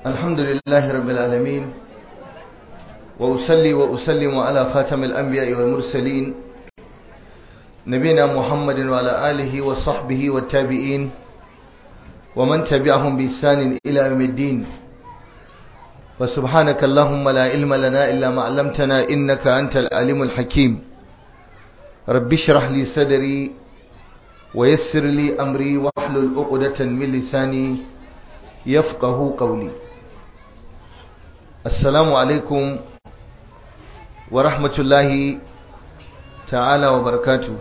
الحمد لله رب العالمين وأسلي وأسلم على خاتم الأنبياء والمرسلين نبينا محمد وعلى آله وصحبه والتابعين ومن تبعهم بإحسان إلى يوم الدين وسبحانك اللهم لا علم لنا إلا ما علمتنا إنك أنت العليم الحكيم رب اشرح لي صدري ويسر لي أمري واحلل عقدة من لساني يفقه قولي السلام عليكم ورحمة الله تعالى وبركاته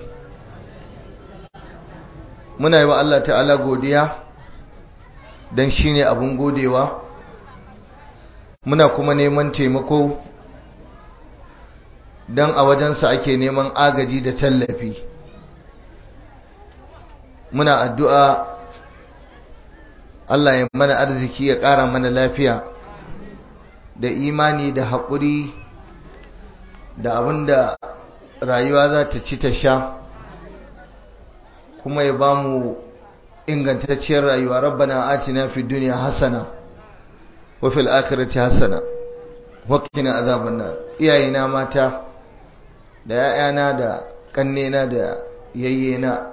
muna yi wa Allah ta'ala godiya don shi ne abin godewa muna kuma neman taimako don a wajensa ake neman agaji da tallafi muna addu'a Allah ya mana arziki ya ƙara mana lafiya da imani da haƙuri da abin da rayuwa za ta ci ta sha kuma ya ba mu ingantacciyar rayuwa rabbana atina fi duniya hasana wa fil akhirati hasana wa qina azaban nar iyayena mata da yayana da kannena da yayyena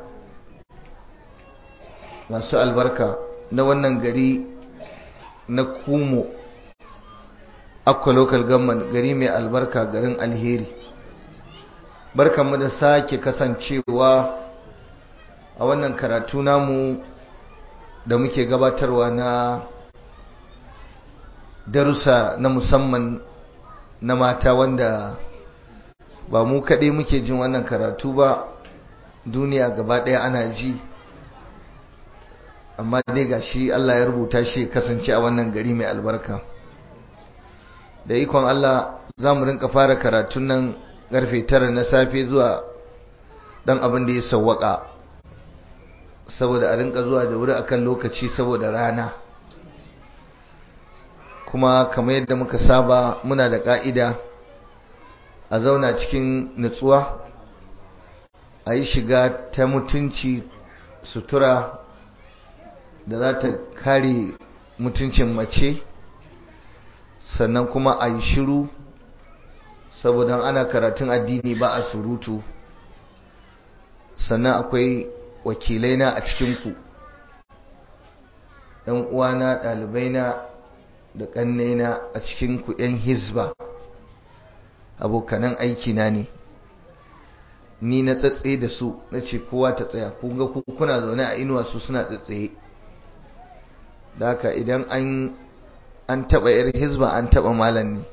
masu albarka na wannan gari na kumo akwa local government gari mai albarka garin alheri barkanmu da sake kasancewa a wannan karatu namu da muke gabatarwa na darussa na musamman na mata wanda ba mu kaɗai muke jin wannan karatu ba duniya gaba ɗaya ana ji amma dai ga shi Allah ya rubuta shi kasance a wannan gari mai albarka da ikon Allah za mu rinka fara karatun nan ƙarfe tara na safe zuwa ɗan abin da ya sawwaka saboda a rinka zuwa da wuri akan lokaci saboda rana kuma kamar yadda muka saba muna da ƙa'ida a zauna cikin nutsuwa a yi shiga ta mutunci sutura da za ta kare mutuncin mace sannan kuma a yi shiru saboda ana karatun addini ba a surutu sannan akwai wakilai na a cikinku ‘yan uwana ɗalibaina da ƙannaina a cikinku ‘yan hizba abokanan aikina ne ni na tsatse da su na ce kowa ta tsaya kunga kuna zaune a inuwa su suna tsatsaye da haka idan an an taɓa ‘yar hizba an taɓa malam ne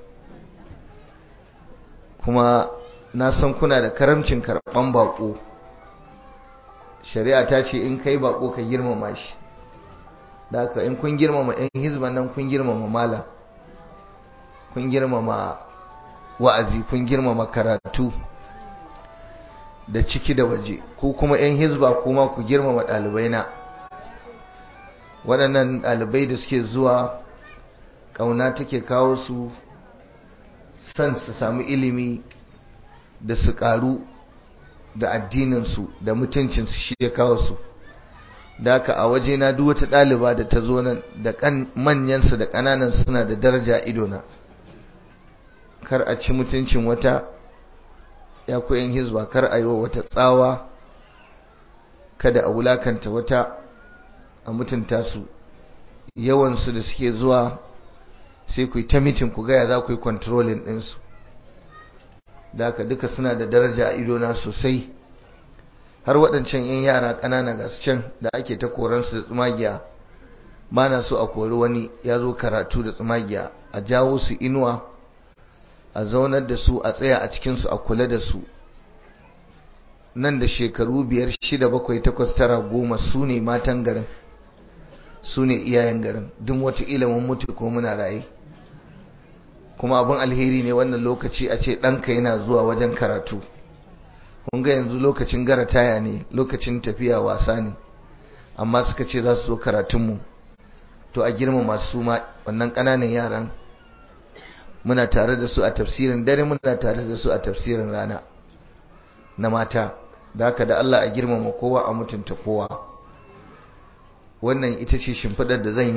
kuma na san kuna da karamcin karɓan baƙo shari'a ta ce in kai bako ka girmama shi da haka in kun girmama yan hizban nan kun girmama malam kun girmama wa'azi kun girmama karatu da ciki da waje ko kuma yan hizba kuma ku girmama ɗalibai na waɗannan ɗalibai da suke zuwa ƙauna take kawo su son su samu ilimi da su ƙaru da addininsu da mutuncinsu shi ya kawo su da haka a waje na duk wata ɗaliba da ta zo nan da manyansu da ƙananan suna da daraja idona kar a ci mutuncin wata ya koyan hizba kar a yi wa wata tsawa kada a wulakanta wata a mutunta su yawansu da suke zuwa sai ku yi ta mitin ku gaya za ku yi controlling ɗinsu da haka duka suna da daraja a idona sosai har waɗancan 'yan yara ƙanana ga su can da ake ta koransu da tsumagiya ba na so a kori wani ya zo karatu da tsumagiya a jawo su inuwa a zaunar da su a tsaya a cikinsu a kula da su nan da shekaru biyar shida bakwai takwas tara goma su ne matan garin su ne iyayen garin duk wata ilimin mutu ko muna raye kuma abin alheri ne wannan lokaci a ce ɗanka yana zuwa wajen karatu kun ga yanzu lokacin gara taya ne lokacin tafiya wasa ne amma suka ce za su zo karatunmu to a girma masu ma wannan ƙananan yaran muna tare da su a tafsirin dare muna tare da su a tafsirin rana na mata da haka da Allah a girmama kowa a mutunta kowa wannan ita ce shimfiɗar da zan yi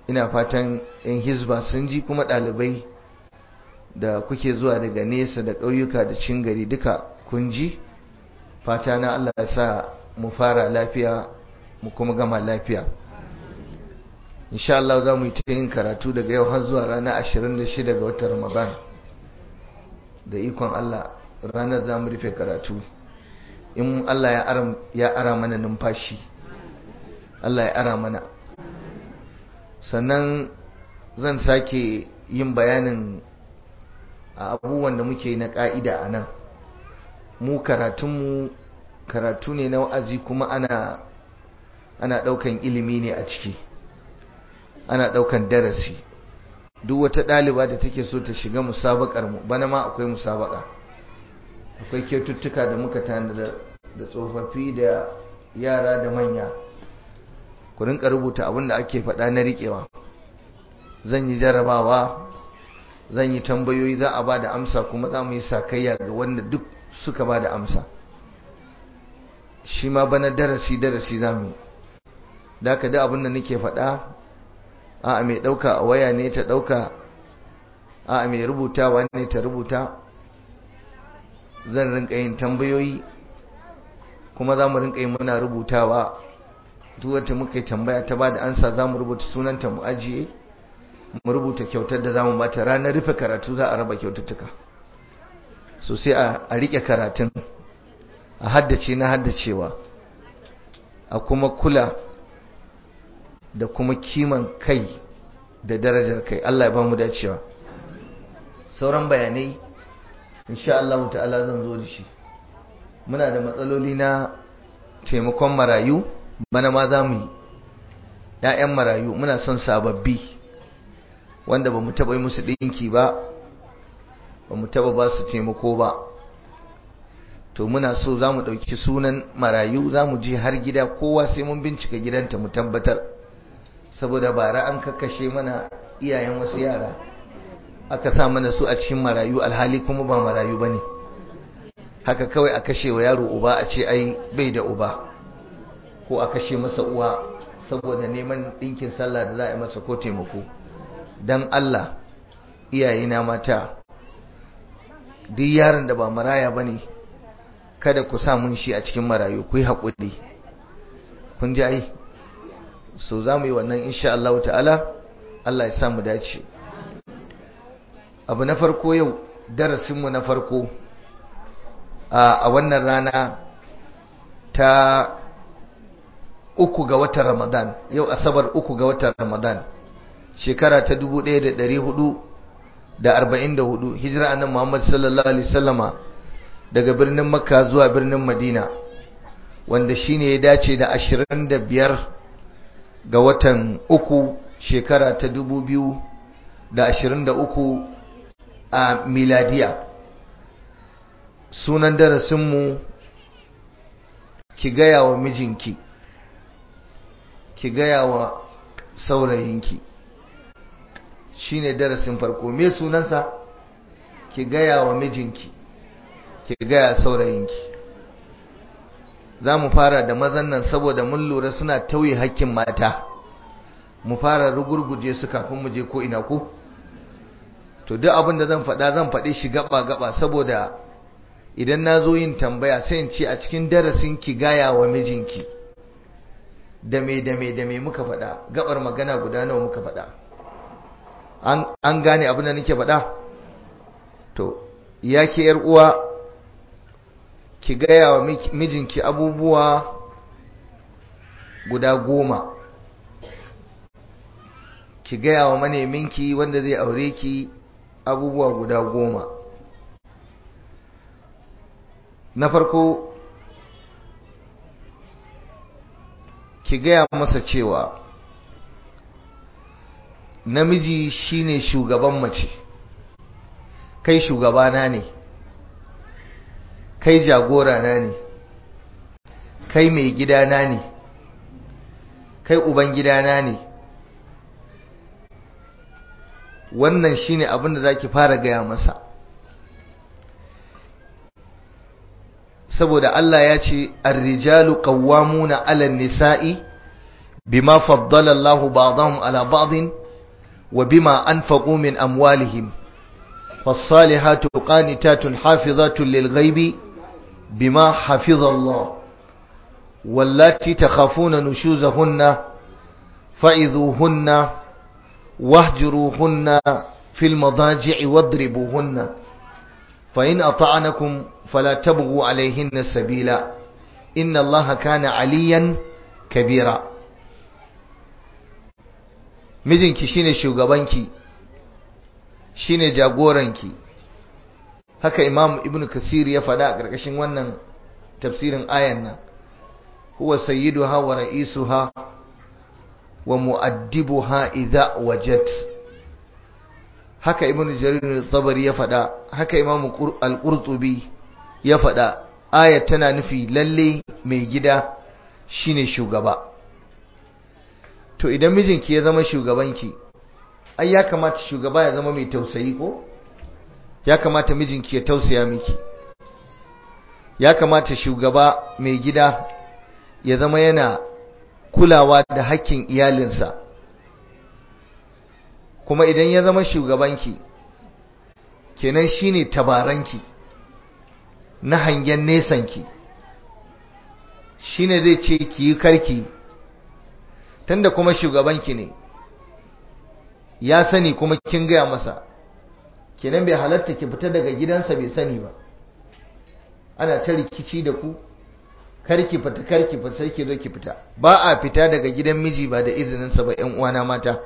ina fatan yan hizba sun ji kuma ɗalibai da kuke zuwa daga nesa da ƙauyuka da cin gari duka kun ji fata na Allah ya sa mu fara lafiya mu kuma gama lafiya insha Allah za mu yi ta yin karatu daga yau har zuwa ranar 26 ga watan Ramadan da ikon Allah ranar za mu rufe karatu in Allah ya ara mana numfashi Allah ya ara mana sannan zan sake yin bayanin abubuwan da muke na ƙa'ida a nan mu karatunmu karatu ne na wa'azi kuma ana ana ɗaukan ilimi ne a ciki ana ɗaukan darasi duk wata ɗaliba da take so ta shiga musabakar mu bana ma akwai musabaka akwai kyaututtuka da muka tanada da tsofaffi da yara da manya ku rinka rubuta abin da ake faɗa na riƙewa zan yi jarabawa zan yi tambayoyi za a ba da amsa kuma za mu yi sakayya ga wanda duk suka ba da amsa shi ma bana darasi darasi za mu yi da aka da abin da nake faɗa a mai ɗauka a waya ne ta ɗauka a mai rubutawa ne ta rubuta zan rinka yin tambayoyi kuma za mu rinka yi muna rubutawa duk wata muka yi tambaya ta ba da ansa za mu rubuta sunanta mu ajiye mu rubuta kyautar da za mu bata ranar rufe karatu za a raba kyaututtuka so sai a rike karatun a haddace na haddacewa a kuma kula da kuma kiman kai da darajar kai Allah ya ba mu dacewa sauran bayanai insha Allah ta'ala zan zo da shi muna da matsaloli na taimakon marayu bana ma za mu yi ‘ya'yan marayu muna son sababbi wanda ba mu taɓa yi musu ɗinki ba ba mu taɓa ba su taimako ba to muna so za mu ɗauki sunan marayu za mu je har gida kowa sai mun bincika gidanta mu tabbatar saboda bara an kakkashe mana iyayen wasu yara aka sa mana su a cikin marayu alhali kuma ba marayu ba ne haka kawai a kashe wa yaro uba a ce ai bai da uba ko a kashe masa uwa saboda neman ɗinkin sallah da za a yi masa ko taimako don Allah iyayena mata duk yaron da ba maraya ba ne kada ku sa mun shi a cikin marayu ku yi haƙuri kun ji ai so za mu yi wannan insha Allah ta'ala Allah ya sa mu dace abu na farko yau darasinmu na farko a wannan rana ta uku ga watan Ramadan yau asabar uku ga watan Ramadan shekara ta 1444 hijira annabi Muhammad sallallahu alaihi wasallama daga birnin Makka zuwa birnin Madina wanda shine ya dace da 25 ga watan uku shekara ta 2023 a miladiya sunan darasinmu ki gaya wa mijinki ki gaya wa saurayinki shine darasin farko me sunansa ki gaya wa mijinki ki gaya saurayinki za mu fara da mazan nan saboda mun lura suna tauye hakkin mata mu fara rugurguje su kafin mu je ko ina ko to duk abin da zan faɗa zan faɗi shi gaba gaba saboda idan na zo yin tambaya sai in ce a cikin darasin ki gaya wa mijinki da me da me da me muka faɗa gabar magana guda nawa muka faɗa an gane abin da nake faɗa to ya ke yar uwa ki gaya wa mijinki abubuwa guda goma ki gaya wa maneminki wanda zai aure ki abubuwa guda goma na farko ki gaya masa cewa namiji shine shugaban mace kai shugabana ne kai jagorana ne kai mai gidana ne kai uban gidana ne wannan shine abin da zaki fara gaya masa saboda Allah ya ce ar-rijalu qawwamuna 'ala an-nisa'i bima faddala Allah ba'dahum ala ba'din wa bima anfaqu min amwalihim فالصالحات قانتات حافظات للغيب بما حفظ الله واللاتي تخافون نشوزهن فإذوهن واهجروهن في المضاجع واضربوهن فإن أطعنكم فلا تبغوا عليهن سبيلا إن الله كان عليا كبيرا mijinki shine shugabanki shine jagoranki haka imam ibn kasir ya faɗa a ƙarƙashin wannan tafsirin ayan nan huwa sayyiduha wa ra'isuha wa mu'addibuha idza wajat haka ibn jarir al-tabari ya faɗa haka imam al-qurtubi ya faɗa ayat tana nufi lalle mai gida shine shugaba to idan mijinki ya zama shugabanki ai ya kamata shugaba ya zama mai tausayi ko ya kamata mijinki ya tausaya miki ya kamata shugaba mai gida ya zama yana kulawa da hakkin iyalinsa kuma idan ya zama shugabanki kenan shine tabaranki na hangen nesanki shine zai ce ki yi karki tunda kuma shugabanki ne ya sani kuma kin gaya masa kenan bai halatta ki fita daga gidansa bai sani ba ana ta rikici da ku karki fita karki fita sai ki zo ki fita ba a fita daga gidan miji ba da izinin sa ba ƴan uwana mata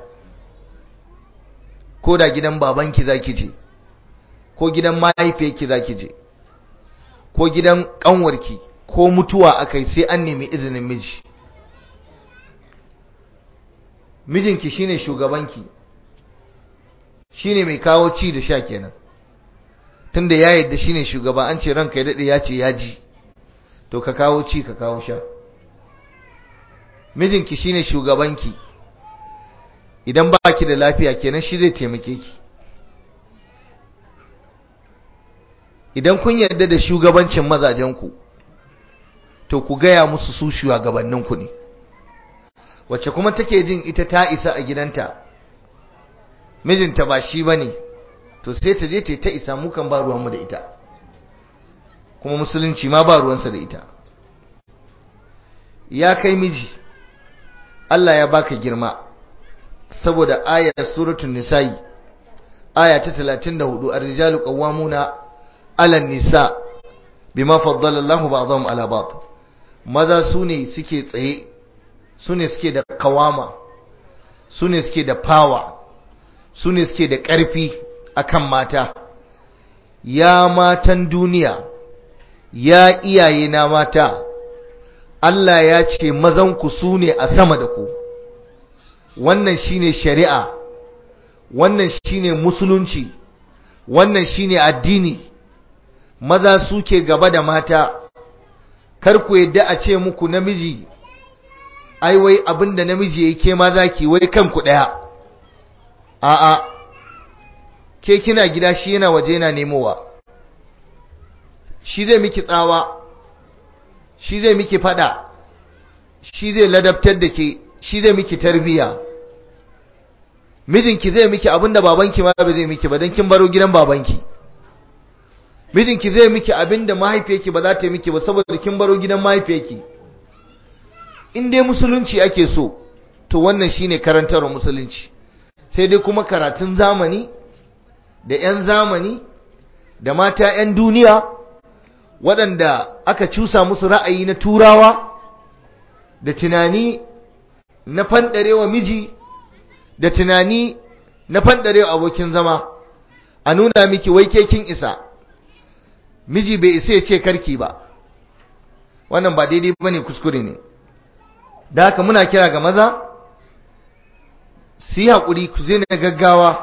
ko da gidan babanki zaki je ko gidan mahaifiyarki zaki je ko gidan kanwarki ko mutuwa akai sai an nemi izinin miji mijinki shine shugabanki shine mai kawo ci da sha kenan tunda ya yadda shine shugaba an ce ranka ya dade ya ce ya ji to ka kawo ci ka kawo sha mijinki shine shugabanki idan baki da lafiya kenan shi zai taimake ki idan kun yarda da shugabancin mazajenku to ku gaya musu su shugabanninku ne wacce kuma take jin ita ta isa a gidanta mijinta ba shi bane to sai ta je ta ta isa mukan ba ruwanmu da ita kuma musulunci ma ba ruwansa da ita ya kai miji Allah ya baka girma saboda ayar suratul nisa'i aya ta 34 ar-rijalu qawwamuna 'ala an-nisa bima faddala Allahu ba'dahum 'ala ba'd maza sune suke tsaye sune suke da kawama sune suke da power sune suke da ƙarfi akan mata ya matan duniya ya iyaye na mata Allah ya ce mazanku su ne a sama da ku wannan shine shari'a wannan shine musulunci wannan shine addini maza suke gaba da mata kar ku yadda a ce muku namiji ai wai abinda namiji yake maza ki wai kanku daya a'a ke kina gida shi yana waje yana nemowa shi zai miki tsawa shi zai miki fada shi zai ladabtar da ke shi zai miki tarbiya mijinki zai miki abinda babanki ma ba zai miki ba dan kin baro gidan babanki mijinki zai miki abinda mahaifiyarki ba za ta miki ba saboda kin baro gidan mahaifiyarki in dai musulunci ake so to wannan shine karantarwar musulunci sai dai kuma karatun zamani da 'yan zamani da mata 'yan duniya waɗanda aka cusa musu ra'ayi na turawa da tunani na fanɗarewa miji da tunani na fanɗarewa abokin zama a nuna miki wai ke kin isa miji bai isa ya ce karki ba wannan ba daidai ba ne kuskure ne da haka muna kira ga maza su yi haƙuri ku zai na gaggawa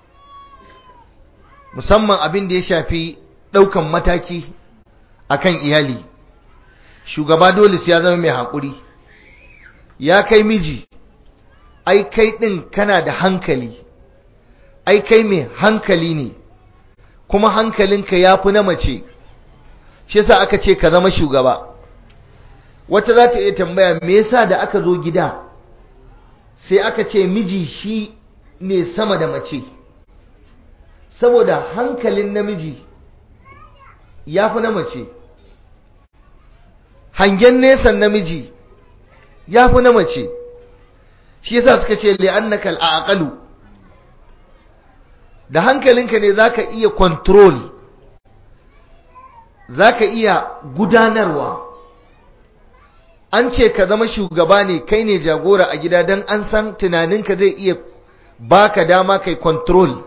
musamman abin da ya shafi ɗaukan mataki akan iyali shugaba dole sai ya zama mai haƙuri ya kai miji ai kai ɗin kana da hankali ai kai mai hankali ne kuma hankalinka ya fi na mace shi yasa aka ce ka zama shugaba wata za ta iya tambaya me yasa da aka zo gida sai aka ce miji shi ne sama da mace saboda hankalin namiji ya fi na mace hangen nesan namiji ya fi na mace shi yasa suka ce li'annaka al'aqalu da hankalinka ne zaka iya control zaka iya gudanarwa an ce ka zama shugaba ne kai ne jagora a gida don an san tunaninka zai iya baka dama kai control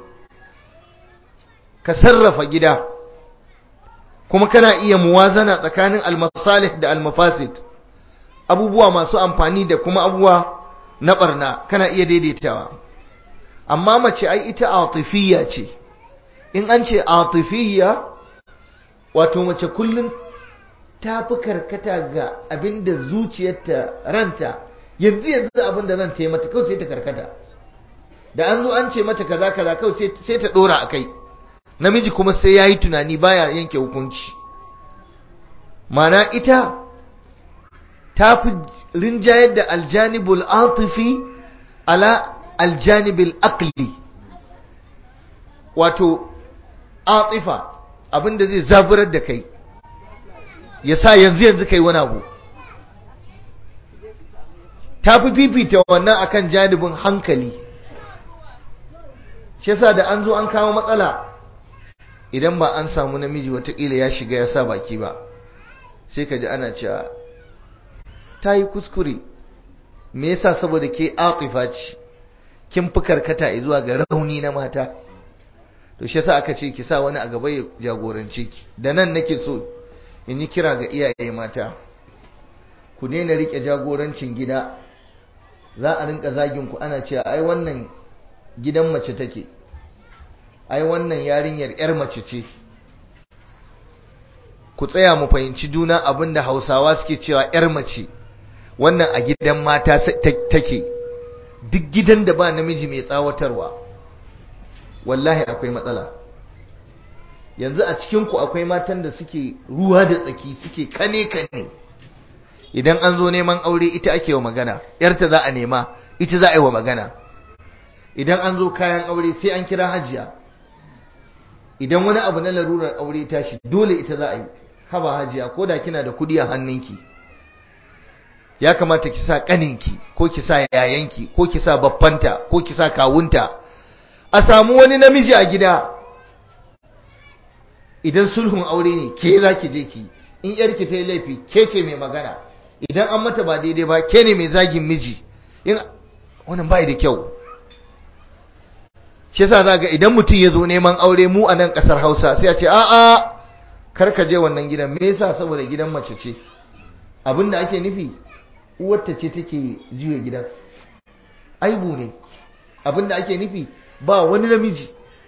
ka sarrafa gida kuma kana iya muwazana tsakanin almasalih da almafasid abubuwa masu amfani da kuma abubuwa na barna kana iya daidaitawa amma mace ai ita atifiyya ce in an ce atifiyya wato mace kullum ta fi karkata ga abinda zuciyarta ranta yanzu yanzu abinda ranta ya mata kawai sai ta karkata da an zo an ce mata kaza kaza kawai sai ta dora a kai namiji kuma sai ya yi tunani baya yanke hukunci mana ita ta fi rinjayar da aljanibul atifi ala aljanibul aqli wato atifa abinda zai zaburar da kai ya sa yanzu yanzu kai wani abu ta fi fifita wannan akan janibin hankali shi yasa da an zo an kawo matsala idan ba an samu namiji watakila ya shiga ya sa baki ba sai ka ji ana cewa ta yi kuskure me yasa saboda ke atifa ce kin fi karkata zuwa ga rauni na mata to shi yasa aka ce ki sa wani a gaba ya jagorance ki da nan nake so in yi kira ga iyaye mata ku daina rike jagorancin gida za a rinka zagin ku ana cewa ai wannan gidan mace take ai wannan yarinyar yar mace ce ku tsaya mu fahimci juna abinda Hausawa suke cewa yar mace wannan a gidan mata take duk gidan da ba namiji mai tsawatarwa wallahi akwai matsala yanzu a cikinku akwai matan da suke ruwa da tsaki suke kane kane idan an zo neman aure ita ake wa magana yarta za a nema ita za a yi wa magana idan an zo kayan aure sai an kira hajiya idan wani abu na larurar aure tashi dole ita za a yi haba hajiya ko da kina da kudi a hannunki ya kamata ki sa kaninki ko ki sa yayanki ko ki sa babbanta ko ki sa kawunta a samu wani namiji a gida idan sulhun aure ne ke za ki je ki in yarki ta yi laifi ke ce mai magana idan an mata ba daidai ba ke ne mai zagin miji in wannan bai da kyau shi yasa za ga idan mutum ya zo neman aure mu a nan ƙasar hausa sai a ce a'a kar ka je wannan gidan me yasa saboda gidan mace ce abin da ake nufi uwarta ce take juya gidan aibu ne abin da ake nufi ba wani namiji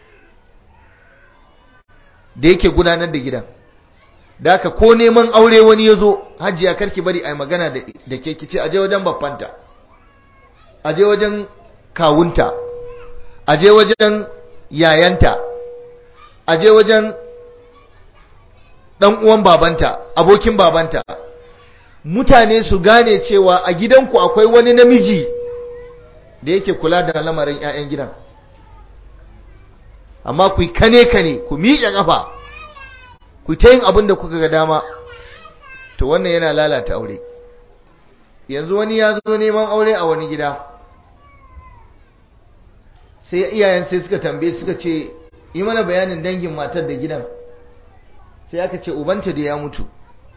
da yake gudanar da gidan da haka ko neman aure wani ya zo hajiya karki bari a yi magana da ke kice aje wajen babbanta aje wajen kawunta aje wajen yayanta aje wajen dan uwan babanta abokin babanta mutane su gane cewa a gidanku akwai wani namiji da yake kula da lamarin 'ya'yan gidan amma ku kane kane ku miƙe ƙafa ku ta yin abin da kuka ga dama to wannan yana lalata aure yanzu wani ya zo neman aure a wani gida sai iyayen sai suka tambaye suka ce yi mana bayanin dangin matar da gidan sai aka ce ubanta da ya mutu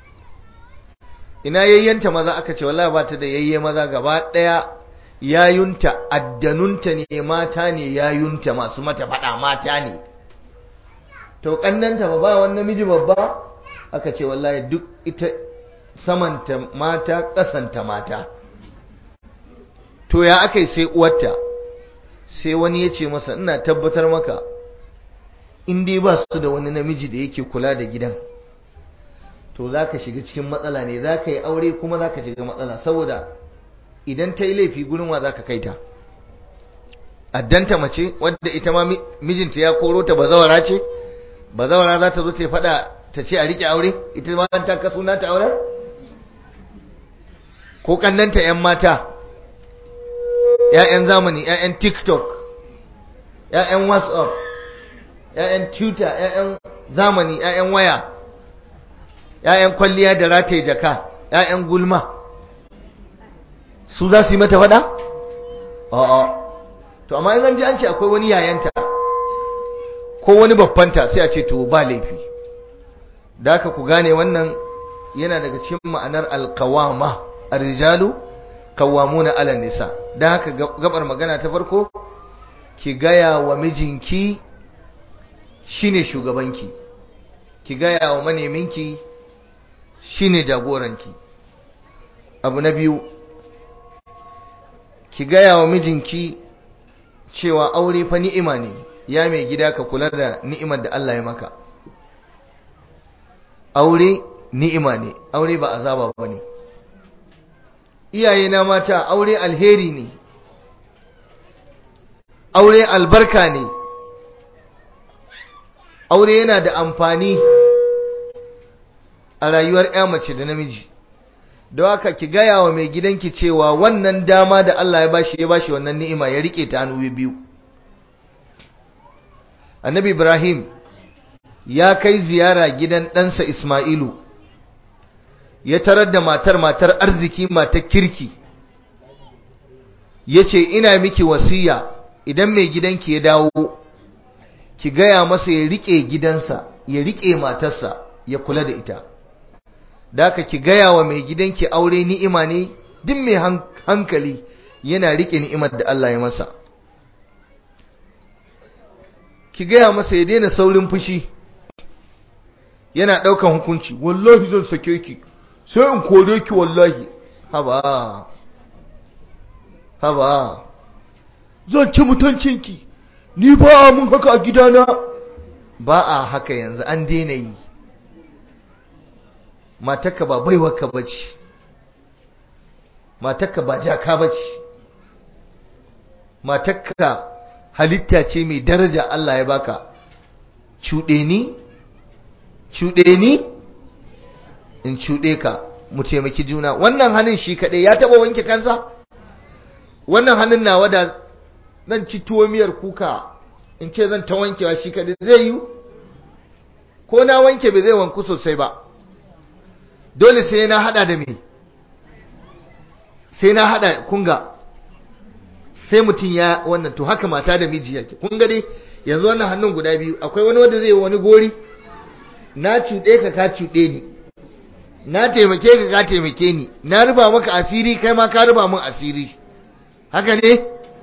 ina yayyanta maza aka ce wallahi ba ta da yayye maza gaba daya yayunta addanunta ne mata ne yayunta masu mata fada mata ne to kannanta ba ba wani namiji babba aka ce wallahi duk ita samanta mata kasanta mata to ya aka sai uwarta sai wani ya ce masa ina tabbatar maka in dai ba su da wani namiji da yake kula da gidan to za ka shiga cikin matsala ne za ka yi aure kuma za ka shiga matsala saboda idan ta yi laifi gurin wa za ka kai ta addanta mace wadda ita ma mijinta ya koro ta bazawara ce bazawara za ta zo ta faɗa ta ce a riƙe aure ita ma ta kaso na ta auren ko kannanta 'yan mata 'ya'yan zamani 'ya'yan tiktok 'ya'yan whatsapp 'ya'yan twitter 'ya'yan zamani 'ya'yan waya 'ya'yan kwalliya da rataye jaka 'ya'yan gulma su za su yi mata faɗa? a'a to amma in an ji an ce akwai wani yayanta ko wani babbanta sai a ce to ba laifi da haka ku gane wannan yana daga cikin ma'anar alkawama arrijalu kawamuna ala nisa da haka gabar magana ta farko ki gaya wa mijinki shine shugabanki ki gaya wa maneminki shine jagoranki abu na biyu ki gaya wa mijinki cewa aure fa ni'ima ne ya mai gida ka kula da ni'imar da Allah ya maka aure ni'ima ne aure ba azaba ba ne iyaye na mata aure alheri ne aure albarka ne aure yana da amfani a rayuwar ya mace da namiji da haka ki gaya wa mai gidanki cewa wannan dama da Allah ya bashi ya bashi wannan ni'ima ya rike ta hannu biyu annabi ibrahim ya kai ziyara gidan ɗansa isma'ilu ya tarar da matar matar arziki matar kirki ya ce ina miki wasiya idan mai gidanki ya dawo ki gaya masa ya rike gidansa ya rike matarsa ya kula da ita da haka ki gaya wa mai gidanki aure ni'ima ne duk mai hankali yana rike ni'imar da Allah ya masa ki gaya masa ya daina saurin fushi yana ɗaukan hukunci wallahi zan sake ki sai in kore ki wallahi haba haba zan ci mutuncinki ni ba mun haka a gidana ba a haka yanzu an daina yi matarka ba baiwarka bace matarka ba jaka bace matarka halitta ce mai daraja Allah ya baka cuɗe ni cuɗe ni in cuɗe ka mu taimaki juna wannan hannun shi kaɗai ya taɓa wanke kansa wannan hannun nawa da zan ci tuwo miyar kuka in ce zan ta wankewa shi kaɗai zai yi ko na wanke bai zai wanku sosai ba dole sai na hada da me sai na hada kunga sai mutum ya wannan to haka mata da miji yake kun ga dai yanzu wannan hannun guda biyu akwai wani wanda zai wani gori na cuɗe ka ka cuɗe ni na taimake ka ka taimake ni na ruba maka asiri kai ma ka ruba min asiri haka ne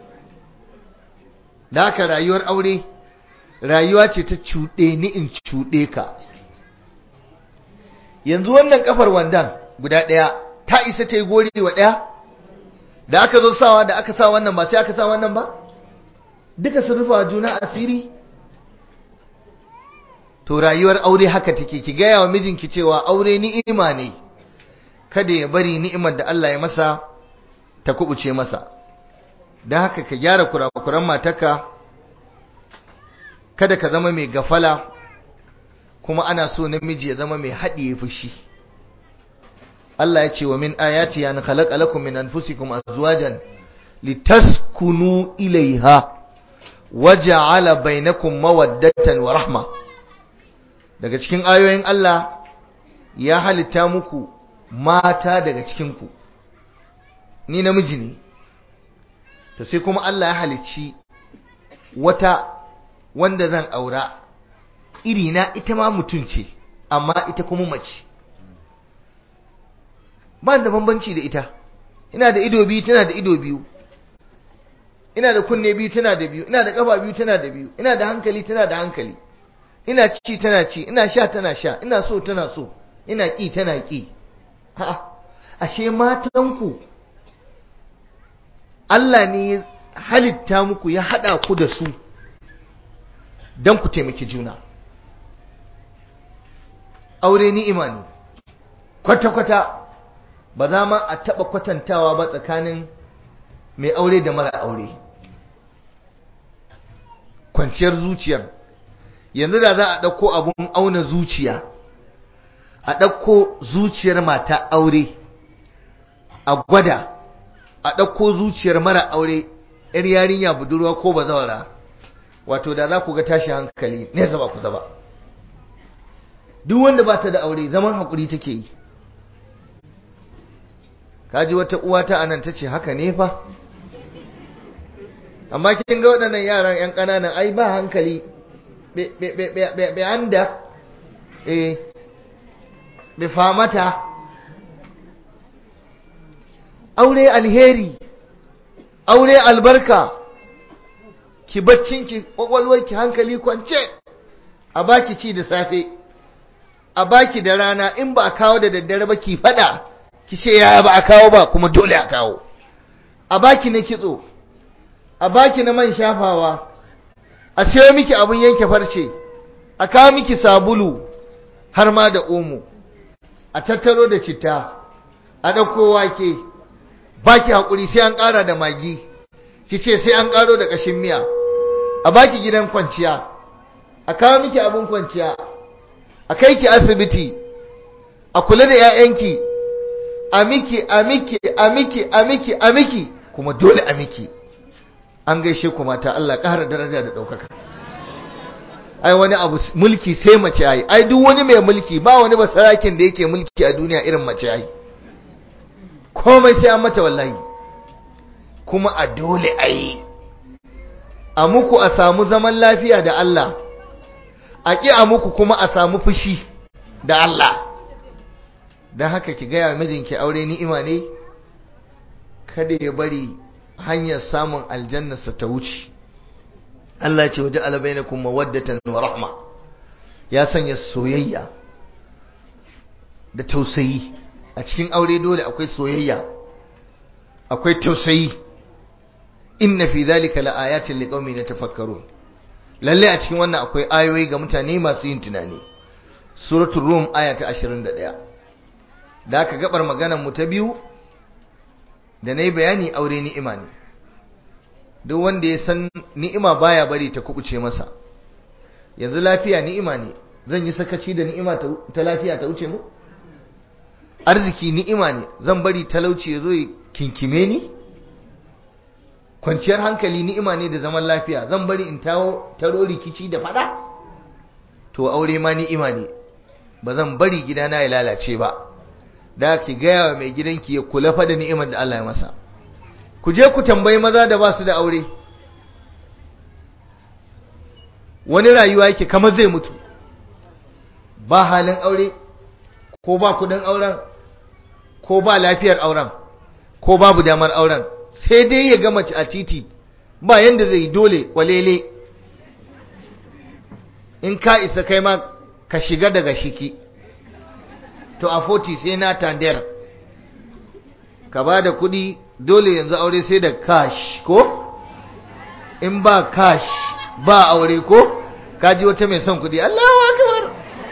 da haka rayuwar aure rayuwa ce ta cuɗe ni in cuɗe ka yanzu wannan kafar wandan guda ɗaya ta isa ta yi gori wa ɗaya da aka zo sawa da aka sa wannan ba sai aka sa wannan ba duka sun rufa juna asiri to rayuwar aure haka take ki gaya wa mijinki cewa aure ni'ima ne kada ya bari ni'imar da Allah ya masa ta kubuce masa don haka ka gyara kurakuran mataka kada ka zama mai gafala kuma ana so namiji ya zama mai haɗiye fushi Allah ya ce wa min ayati ya khalaqa lakum min anfusikum azwajan litaskunu ilaiha waja'ala bainakum mawaddatan wa rahma daga cikin ayoyin Allah ya halitta muku mata daga cikin ku ni namiji ne to sai kuma Allah ya halicci wata wanda zan aura irina ita ma mutum ce amma ita kuma mace ba da bambanci da ita ina da ido biyu tana da ido biyu ina da kunne biyu tana da biyu ina da kafa biyu tana da biyu ina da hankali tana da hankali ina ci tana ci ina sha tana sha ina so tana so ina ki tana ki ha ashe matanku Allah ne ya halitta muku ya hada ku da su don ku taimaki juna aure ni'ima ne kwata-kwata ba za ma a taɓa kwatantawa ba tsakanin mai aure da mara aure kwanciyar zuciyar yanzu da za a ɗauko abun auna zuciya a ɗauko zuciyar mata aure a gwada a ɗauko zuciyar mara aure yar yarinya budurwa ko bazawara wato da za ku ga tashi hankali nesa ba kusa ba duk wanda ba ta da aure zaman haƙuri take yi kaji wata uwa ta anan ta ce haka ne fa amma kin ga waɗannan yaran 'yan ƙananan ai ba hankali bai anda eh bai famata aure alheri aure albarka ki baccinki ki hankali kwance a baki ci da safe a baki da rana in ba a kawo da daddare ba ki fada ki ce yaya ba a kawo ba kuma dole a kawo a baki na kitso a baki na man shafawa a sayo miki abun yanke farce a kawo miki sabulu har ma da omo a tattaro da citta a ɗauko wake baki haƙuri sai an ƙara da magi ki ce sai an ƙaro da ƙashin miya a baki gidan kwanciya a kawo miki abin kwanciya a kai ki asibiti a kula da 'ya'yanki a miki a miki a miki a miki a miki kuma dole a miki an gaishe ku mata Allah ƙara daraja da ɗaukaka ai wani abu mulki sai mace ai ai duk wani mai mulki ba wani basarakin da yake mulki a duniya irin mace ai komai sai an mata wallahi kuma a dole a yi a muku a samu zaman lafiya da Allah a ƙi a muku kuma a samu fushi da Allah don haka ki gaya mijinki aure ni'ima ne kada ya bari hanyar samun aljannarsa ta wuce Allah ce waje alabainakum mawaddatan wa rahma ya sanya soyayya da tausayi a cikin aure dole akwai soyayya akwai tausayi inna fi dhalika laayatin liqaumin yatafakkarun lalle a cikin wannan akwai ayoyi ga mutane masu yin tunani suratul rum aya ta 21 da aka gabar maganar mu ta biyu da nayi bayani aure ni'ima ne duk wanda ya san ni'ima baya bari ta kubuce masa yanzu lafiya ni'ima ne zan yi sakaci da ni'ima ta lafiya ta wuce mu arziki ni'ima ne zan bari talauci ya zo ya kinkime ni kwanciyar hankali ni'ima ne da zaman lafiya zan bari in tawo taro rikici da fada to aure ma ni'ima ne ba zan bari gidana ya lalace ba da ki gaya wa mai gidanki ya kula fa da ni'imar da Allah ya masa ku je ku tambayi maza da ba su da aure wani rayuwa yake kamar zai mutu ba halin aure ko ba kudin auren ko ba lafiyar auren ko babu damar auren sai dai ya gama a titi ba yanda zai dole walele in ka isa kai ma ka shiga daga shiki to a 40 sai na tandar ka ba da kudi dole yanzu aure sai da cash ko in ba cash ba aure ko kaji wata mai son kudi Allahu akbar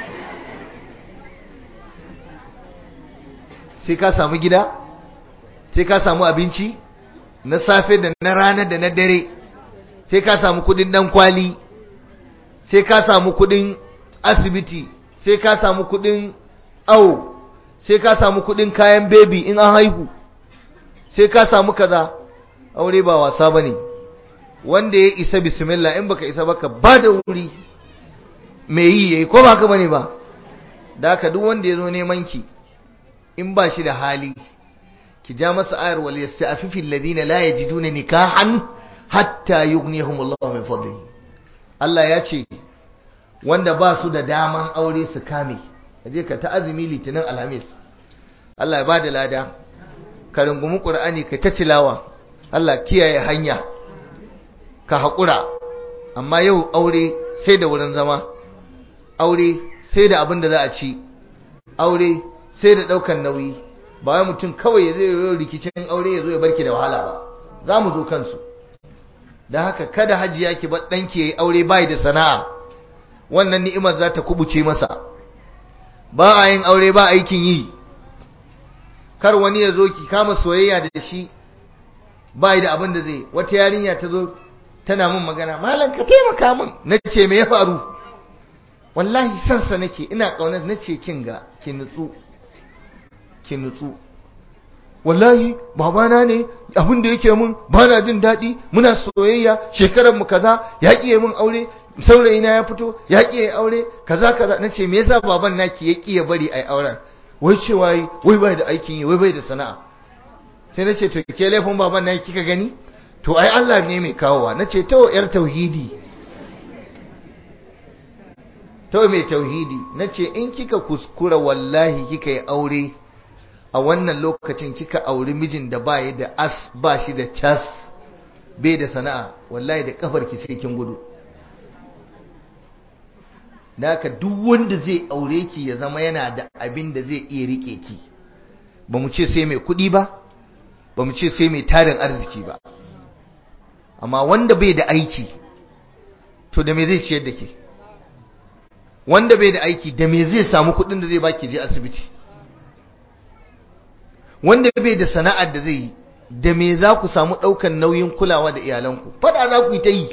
sai ka samu gida sai ka samu abinci na safe da na rana da na dare sai ka samu kudin dan kwali sai ka samu kudin asibiti sai ka samu kudin awo sai ka samu kudin kayan baby in an haihu sai ka samu kaza aure ba wasa bane wanda ya isa bismillah in baka isa baka ba da wuri me yi yayi ko ba ka bane ba da haka duk wanda ya zo neman ki in ba shi da hali ki ja masa ayar wal yasta'fifu alladhina la yajiduna nikahan hatta yughnihum Allah min fadlihi Allah ya ce wanda ba su da daman aure su kame kaje ka ta azumi litinin alhamis Allah ya bada lada ka rungumi qur'ani ka ta tilawa Allah kiyaye hanya ka haƙura amma yau aure sai da wurin zama aure sai da abin da za a ci aure sai da ɗaukan nauyi ba wai mutum kawai ya zai yi rikicin aure ya zo ya barki da wahala ba za mu zo kansu da haka kada hajiya ki bar ɗanki ya yi aure bai da sana'a wannan ni'imar za ta kubuce masa ba a yin aure ba aikin yi kar wani ya zo ki kama soyayya da shi bai da abin da zai wata yarinya ta zo tana min magana malam ka taimaka min na ce me ya faru wallahi sansa nake ina ƙaunar na ce kin ga ki nutsu ki nutsu wallahi babana ne abin da yake mun bana jin daɗi muna soyayya shekarar mu kaza ya ƙiye mun aure saurayi na ya fito ya ƙiye aure kaza kaza nace me yasa baban naki ya ƙiye bari ai auren wai cewa wai bai da aikin yi wai bai da sana'a sai nace to ke laifin baban naki kika gani to ai Allah ne mai kawowa nace to yar tauhidi to mai tauhidi nace in kika kuskura wallahi kika yi aure a wannan lokacin kika auri mijin da ba da as ba shi da cas bai da sana'a wallahi da kafar ki sai kin gudu haka duk wanda zai aure ki ya zama yana da abin da zai iya rike ki ba mu ce sai mai kuɗi ba ba mu ce sai mai tarin arziki ba amma wanda bai da aiki to da me zai ciyar da ke wanda bai da aiki da me zai samu kuɗin da zai baki je asibiti wanda bai da sana'ar da zai yi da me za ku samu ɗaukan nauyin kulawa da iyalanku fada za ku yi ta yi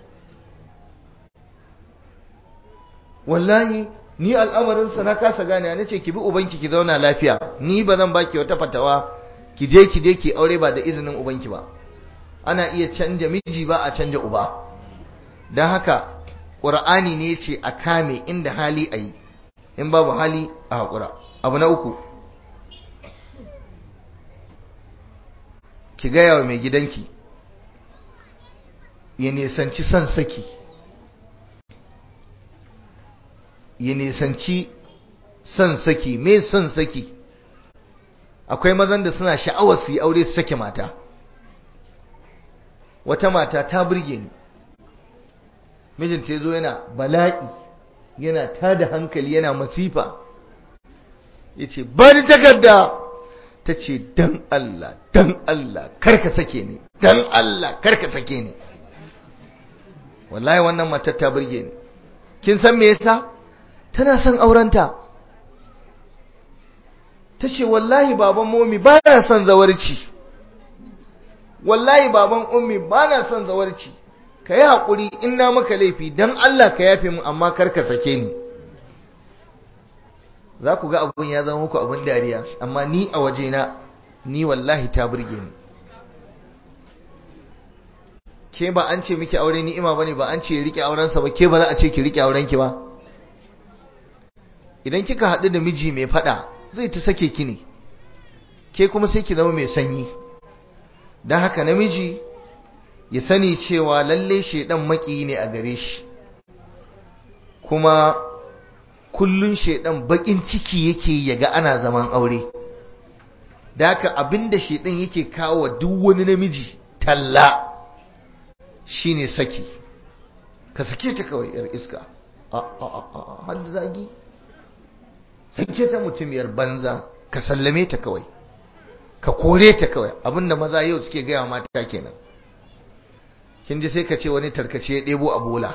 wallahi ni al'amarinsa na kasa gane na ce ki bi ubanki ki zauna lafiya ni ba zan baki wata fatawa ki je ki je ki aure ba da izinin ubanki ba ana iya canja miji ba a canja uba don haka ƙur'ani ne ce a kame inda hali a yi in babu hali a haƙura abu na uku ki gaya wa mai gidanki ya nisanci son saki ya nisanci son saki me son saki akwai mazan da suna sha'awar su yi aure su sake mata wata mata ta burge ni mijinta ya zo yana bala'i yana tada hankali yana masifa ya ce bari takarda ta ce dan Allah dan Allah karka sake ni dan Allah karka sake ni wallahi wannan matar ta burge ni kin san me yasa tana son aurenta ta ce wallahi baban momi ba na son zawarci wallahi baban ummi ba na son zawarci ka yi haƙuri in na maka laifi don Allah ka yafe mu amma kar ka sake ni za ku ga abun ya zama muku abin dariya amma ni a wajena ni wallahi ta burge ni ke ba an ce miki aure ni'ima bane ba an ce rike aurensa ba ke ba za a ce ki rike aurenki ba idan kika haɗu da miji mai faɗa zai ta sake ki ne ke kuma sai ki zama mai sanyi don haka namiji ya sani cewa lalle shaidan maki ne a gare shi kuma kullun shaidan bakin ciki yake yaga ana zaman aure da haka abinda shaidan yake kawo duk wani namiji talla shine saki ka sake ta kawai yar iska a a a har zagi sake ta mutumiyar banza ka sallame ta kawai ka kore ta kawai abinda maza yau suke gaya mata kenan kin ji sai ka ce wani tarkace ya ɗebo a bola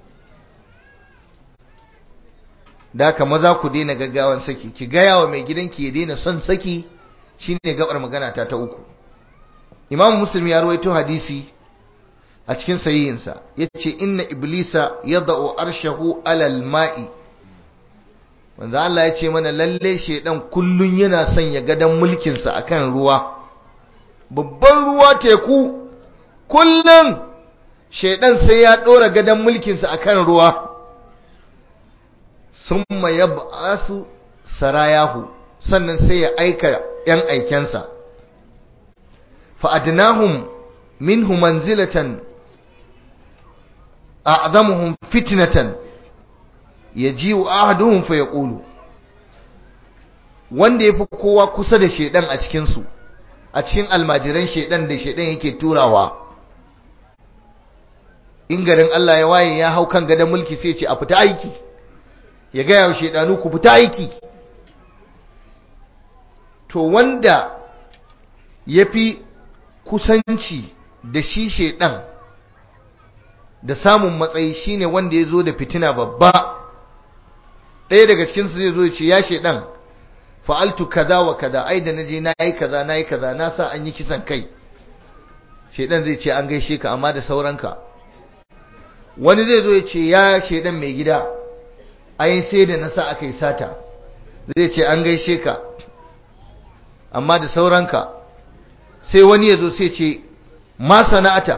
da haka maza ku daina gaggawan saki ki gaya wa mai gidanki ya daina son saki shine gabar magana ta ta uku imamu muslim ya rawaito hadisi a cikin sahihinsa yace inna iblisa yada'u arshahu alal ma'i manzo Allah ya ce mana lalle shedan kullun yana son ya gadan mulkin sa akan ruwa babban ruwa teku kullun shedan sai ya dora gadan mulkin sa akan ruwa summa yab'asu sarayahu sannan sai ya aika yan aikensa fa adnahum minhu manzilatan a'zamuhum fitnatan yaji'u ahaduhum fa yaqulu wanda yafi kowa kusa da shedan a cikin su a cikin almajiran shedan da shedan yake turawa in garin Allah ya waye ya hau kan gadon mulki sai ce a fita aiki ya ga yawo shedanu ku fita aiki to wanda yafi kusanci da shi shedan da samun matsayi shine wanda ya zo da fitina babba ɗaya daga cikinsu zai zo ya ce ya shaidan fa'altu kaza wa kaza ai da naje na yi kaza na yi kaza na sa an yi kisan kai shaidan zai ce an gaishe ka amma da sauranka wani zai zo ya ce ya shaidan mai gida ai sai da na sa aka yi sata zai ce an gaishe ka amma da sauranka sai wani ya zo sai ce ma sana'ata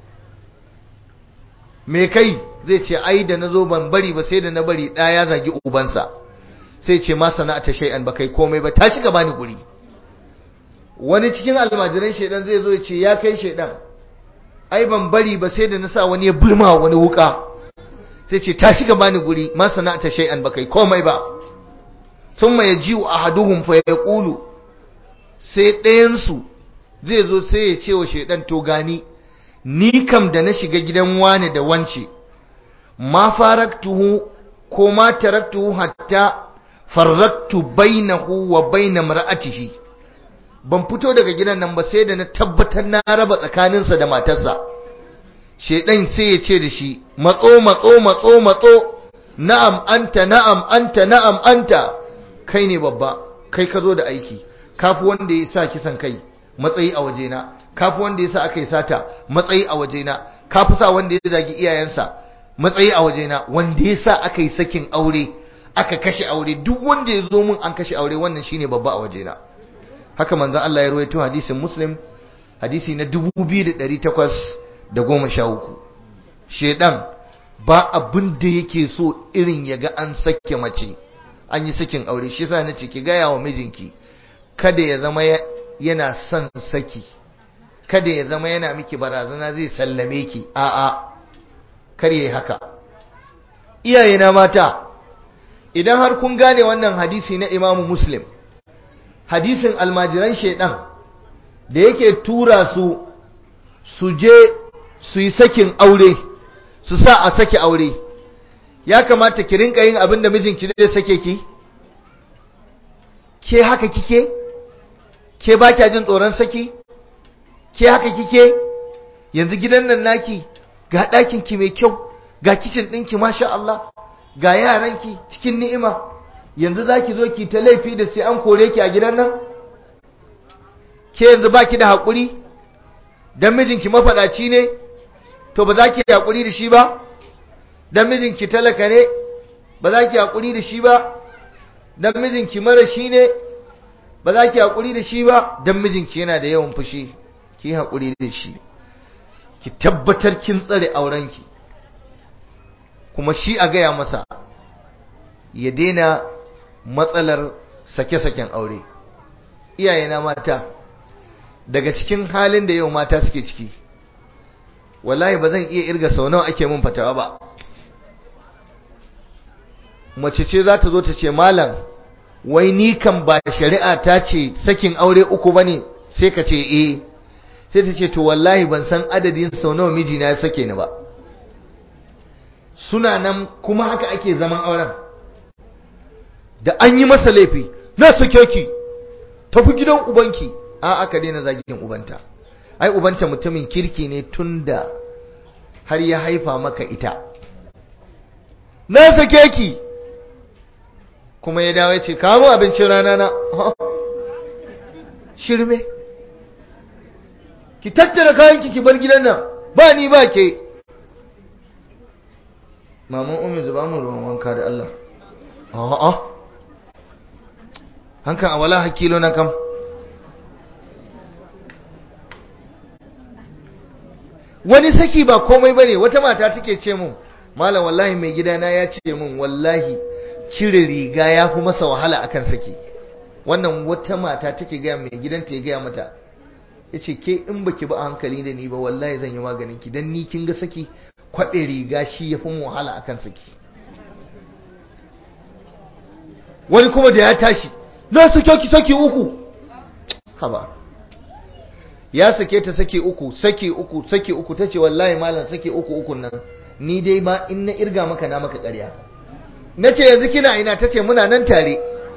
me kai zai ce ai da na zo ban bari ba sai da na bari ɗaya ya zagi ubansa sai ce ma sana'ata shay'an ba kai komai ba tashi ka bani guri wani cikin almajiran shaidan zai zo ya ce ya kai shaidan ai ban bari ba sai da na sa wani ya bulma wani wuka sai ce tashi ka bani guri ma sana'ata shay'an ba kai komai ba thumma yaji'u ahaduhum fa yaqulu sai ɗayan su zai zo sai ya ce wa shaidan to gani ni kam da na shiga gidan wane da wance ma faraktuhu ko ma taraktuhu hatta farraktu bainahu wa baina mar'atihi ban fito daga gidan nan ba sai da na tabbatar na raba tsakaninsa da matarsa shedan sai ya ce da shi matso matso matso matso na'am anta na'am anta na'am anta kai ne babba kai ka zo da aiki kafi wanda ya sa kisan kai matsayi a wajena kafi wanda ya sa aka yi sata matsayi a wajena kafi sa wanda ya zagi iyayensa matsayi a wajena wanda ya sa aka yi sakin aure aka kashe aure duk wanda ya zo mun an kashe aure wannan shine babba a wajena haka manzon Allah ya rawaito hadisin Muslim hadisi na 2813 shedan ba abin da yake so irin yaga an sake mace an yi sakin aure shi yasa nace ki gaya wa mijinki kada ya zama yana son saki kada ya zama yana miki barazana zai sallame ki a'a kar yayi haka iyayena mata idan har kun gane wannan hadisi na Imam Muslim hadisin almajiran shedan da yake tura su su je su yi sakin aure su sa a sake aure ya kamata ki rinka yin abin da mijinki zai sake ki ke haka kike ke ba kya jin tsoron saki ke haka kike yanzu gidan nan naki ga ɗakin ki mai kyau ga kicin ɗinki masha Allah ga yaranki cikin ni'ima yanzu zaki zo ki ta laifi da sai an kore ki a gidan nan ke yanzu baki da haƙuri dan mijinki mafaɗaci ne to ba za ki haƙuri da shi ba dan mijinki talaka ne ba za ki haƙuri da shi ba dan mijinki mara shi ne ba za ki haƙuri da shi ba dan mijinki yana da yawan fushi ki haƙuri da shi ki tabbatar kin tsare aurenki kuma shi a gaya masa ya daina matsalar sake-saken aure iyayena mata daga cikin halin da yau mata suke ciki wallahi ba zan iya irga sau nawa ake mun fatawa ba mace ce za ta zo ta ce malam wai ni kan ba shari'a ta ce sakin aure uku bane sai ka ce eh sai ta ce to wallahi ban san adadin sau nawa mijina ya sake ni ba suna nan kuma haka ake zaman auren da an yi masa laifi na sake ki tafi gidan ubanki a aka daina zagin ubanta ai ubanta mutumin kirki ne tunda har ya haifa maka ita na sake ki kuma ya dawo ya ce kawo abincin rana na shirme ki tattara kayanki ki bar gidan nan ba ni ba ke maman umi zuba mu ruwan wanka da Allah a'a hankan a wala hakilo na kam wani saki ba komai bane wata mata take ce mun malam wallahi mai gidana ya ce mun wallahi cire riga ya fi masa wahala akan saki wannan wata mata take gaya mai gidanta ya gaya mata ya ce ke in baki ba a hankali da ni ba wallahi zan yi maganin ki don ni kin ga saki kwaɗe riga shi ya fi mu wahala akan saki wani kuma da ya tashi na sake ki saki uku haba ya sake ta sake uku sake uku sake uku tace wallahi malam sake uku uku nan ni dai ma in na irga maka na maka ƙarya nace yanzu kina ina tace muna nan tare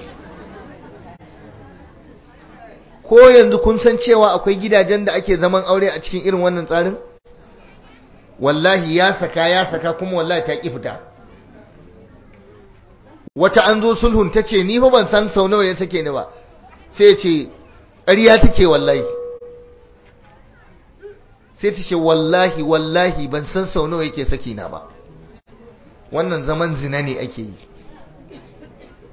ko yanzu kun san cewa akwai gidajen da ake zaman aure a cikin irin wannan tsarin wallahi ya saka ya saka kuma wallahi ta ki fita wata an zo sulhun ta ce ni fa ban san sau nawa ya sake ni ba sai ce ƙarya take wallahi sai ta ce wallahi wallahi ban san sau nawa yake saki na ba wannan zaman zina ne ake yi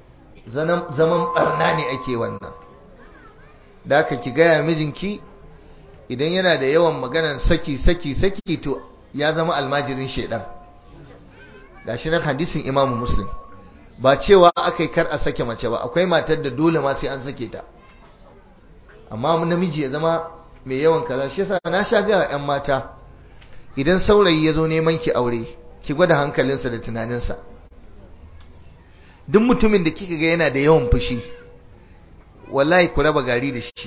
zaman barna ne ake wannan da aka ki gaya mijinki idan yana da yawan maganar saki saki saki to ya zama almajirin shedan gashi nan hadisin imamu muslim ba cewa akai kar a sake mace ba akwai matar da dole ma sai an sake ta amma namiji ya zama mai yawan kaza shi yasa na sha ga yan mata idan saurayi ya zo neman ki aure ki gwada hankalinsa da tunaninsa duk mutumin da kika ga yana da yawan fushi wallahi ku raba gari da shi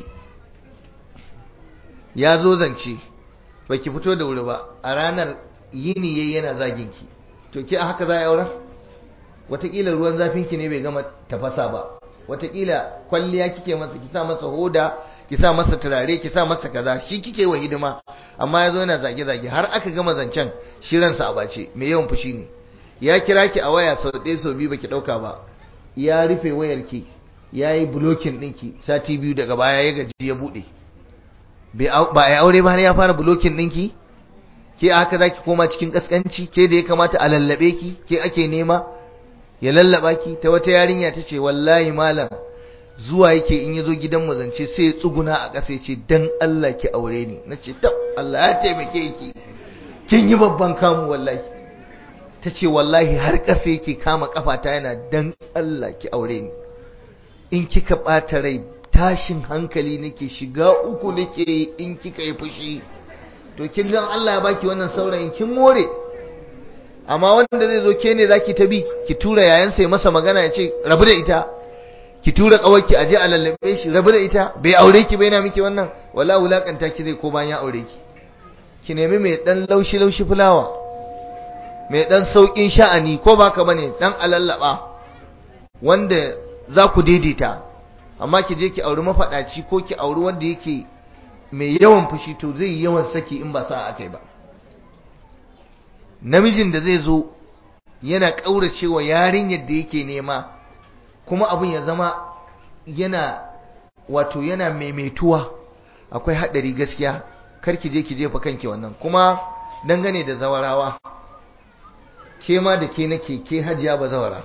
ya zo zance ba ki fito da wuri ba a ranar yini yayi yana zagin ki to ki a haka za a aura wataƙila ruwan zafin ki ne bai gama tafasa ba wataƙila kwalliya kike masa ki sa masa hoda ki sa masa turare ki sa masa kaza shi kike wa hidima amma ya zo yana zage-zage har aka gama zancen shi ransa a bace mai yawan fushi ne ya kira ki a waya sau ɗaya sau biyu baki ɗauka ba ya rufe wayar ki ya yi bulokin ɗinki sati biyu daga baya ya gaji ya buɗe ba a yi aure ba har ya fara bulokin ɗinki ke haka za ki koma cikin ƙasƙanci ke da ya kamata a lallaɓe ki ke ake nema ya lallaɓa ki ta wata yarinya ta ce wallahi malam zuwa yake in ya zo gidan zance sai ya tsuguna a ƙasa ya ce dan Allah ki aure ni na ce tab Allah ya taimake ki kin yi babban kamu wallahi ta ce wallahi har ƙasa yake kama ƙafata yana dan Allah ki aure ni in kika ɓata rai tashin hankali nake shiga uku nake in kika yi fushi to kin ga Allah ya baki wannan saurayin kin more amma wanda zai zo ke ne zaki ta bi ki tura yayansa ya masa magana ya ce rabu da ita ki tura kawarki a je a lallabe shi rabu da ita bai aure ki bai na miki wannan wala wulakanta ki zai ko bayan ya aure ki ki nemi mai dan laushi laushi fulawa mai dan saukin sha'ani ko baka bane dan alallaba wanda za ku daidaita amma ki je ki auri mafadaci ko ki auri wanda yake mai yawan fushi to zai yi yawan saki in ba sa akai ba namijin da zai zo yana kauracewa yarinyar da yake nema kuma abin ya zama yana wato yana maimaituwa akwai haɗari gaskiya kar ki je ki jefa kanki wannan kuma dangane da zawarawa ke ma da ke nake ke hajiya ba zawara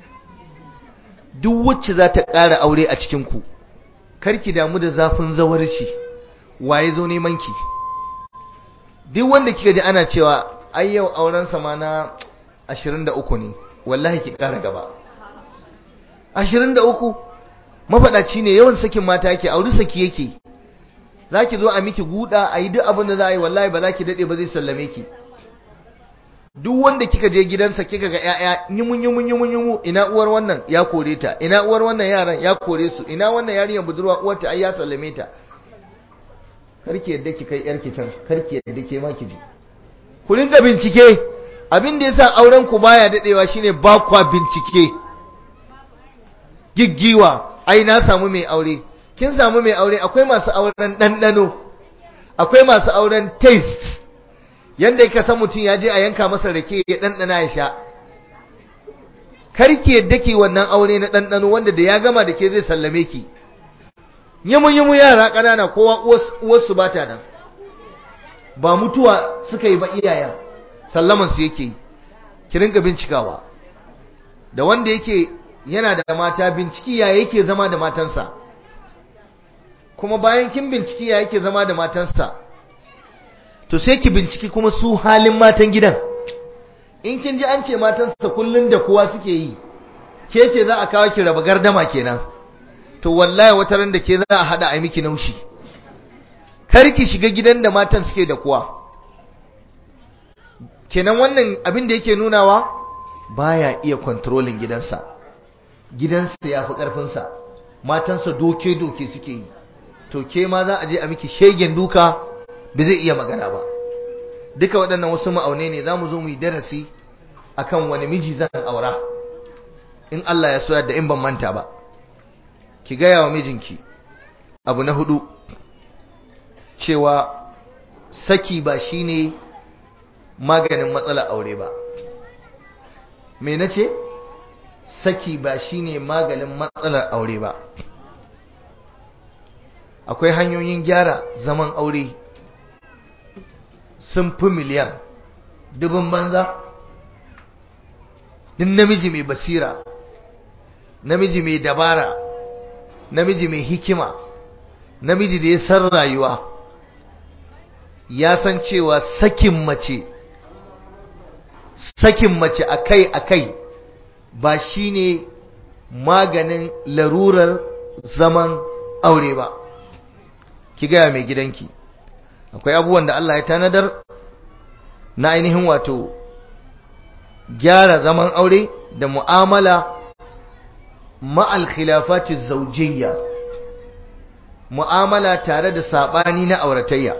duk wacce za ta ƙara aure a cikinku kar ki damu da zafin zawarci waye zo neman ki duk wanda kika ji ana cewa ai yau auren sama na 23 ne wallahi ki ƙara gaba ashirin da uku mafaɗaci ne yawan sakin mata yake auri saki yake za ki zo a miki guda a yi duk abin da za a yi wallahi ba za ki daɗe ba zai sallame ki duk wanda kika je gidansa kika ga ƴaƴa yimun yimun yimun yimu ina uwar wannan ya kore ta ina uwar wannan yaran ya kore su ina wannan yarinyar budurwa uwarta ai ya sallame ta karki yadda ki kai yarki can karki yadda ke ma ki ji ku rinka bincike abin da yasa auren ku baya dadewa shine ba kwa bincike giggiwa ai na samu mai aure kin samu mai aure akwai masu auren ɗanɗano akwai masu auren taste yanda ka san mutum ya je a yanka masa rake ya ɗanɗana ya sha karki yadda ki wannan aure na ɗanɗano wanda da ya gama da ke zai sallame ki yimu yimu yara ƙanana kowa uwarsu ba ta nan ba mutuwa suka yi ba iyayen sallaman su yake yi ki rinka bincikawa da wanda yake yana da mata binciki ya yake zama da matansa kuma bayan kin binciki ya yake zama da matansa to sai ki binciki kuma su halin matan gidan in kin ji an ce matansa kullun da kowa suke yi ke ce za a kawo ki raba gardama kenan to wallahi wata ran da ke za a hada a miki naushi kar ki shiga gidan da matan suke da kowa kenan wannan abin da yake nunawa baya iya controlling gidansa gidansa ya fi ƙarfinsa matansa doke-doke suke yi to ke ma za a je a miki shegen duka ba zai iya magana ba duka waɗannan wasu ma'aune ne za mu zo mu yi darasi akan wani miji zan aura in Allah ya soya da in ban manta ba ki gaya wa mijinki abu na hudu cewa saki ba shine maganin matsalar aure ba me na ce? saki ba shine maganin matsalar aure ba akwai hanyoyin gyara zaman aure sun fi miliyan dubin banza din namiji mai basira namiji mai dabara namiji mai hikima namiji da ya san rayuwa ya san cewa sakin mace sakin mace akai-akai ba shine maganin larurar zaman aure ba ki gaya mai gidanki akwai abubuwan da Allah ya tanadar na ainihin wato gyara zaman aure da mu'amala ma'al khilafati zaujiyya mu'amala tare da sabani na auratayya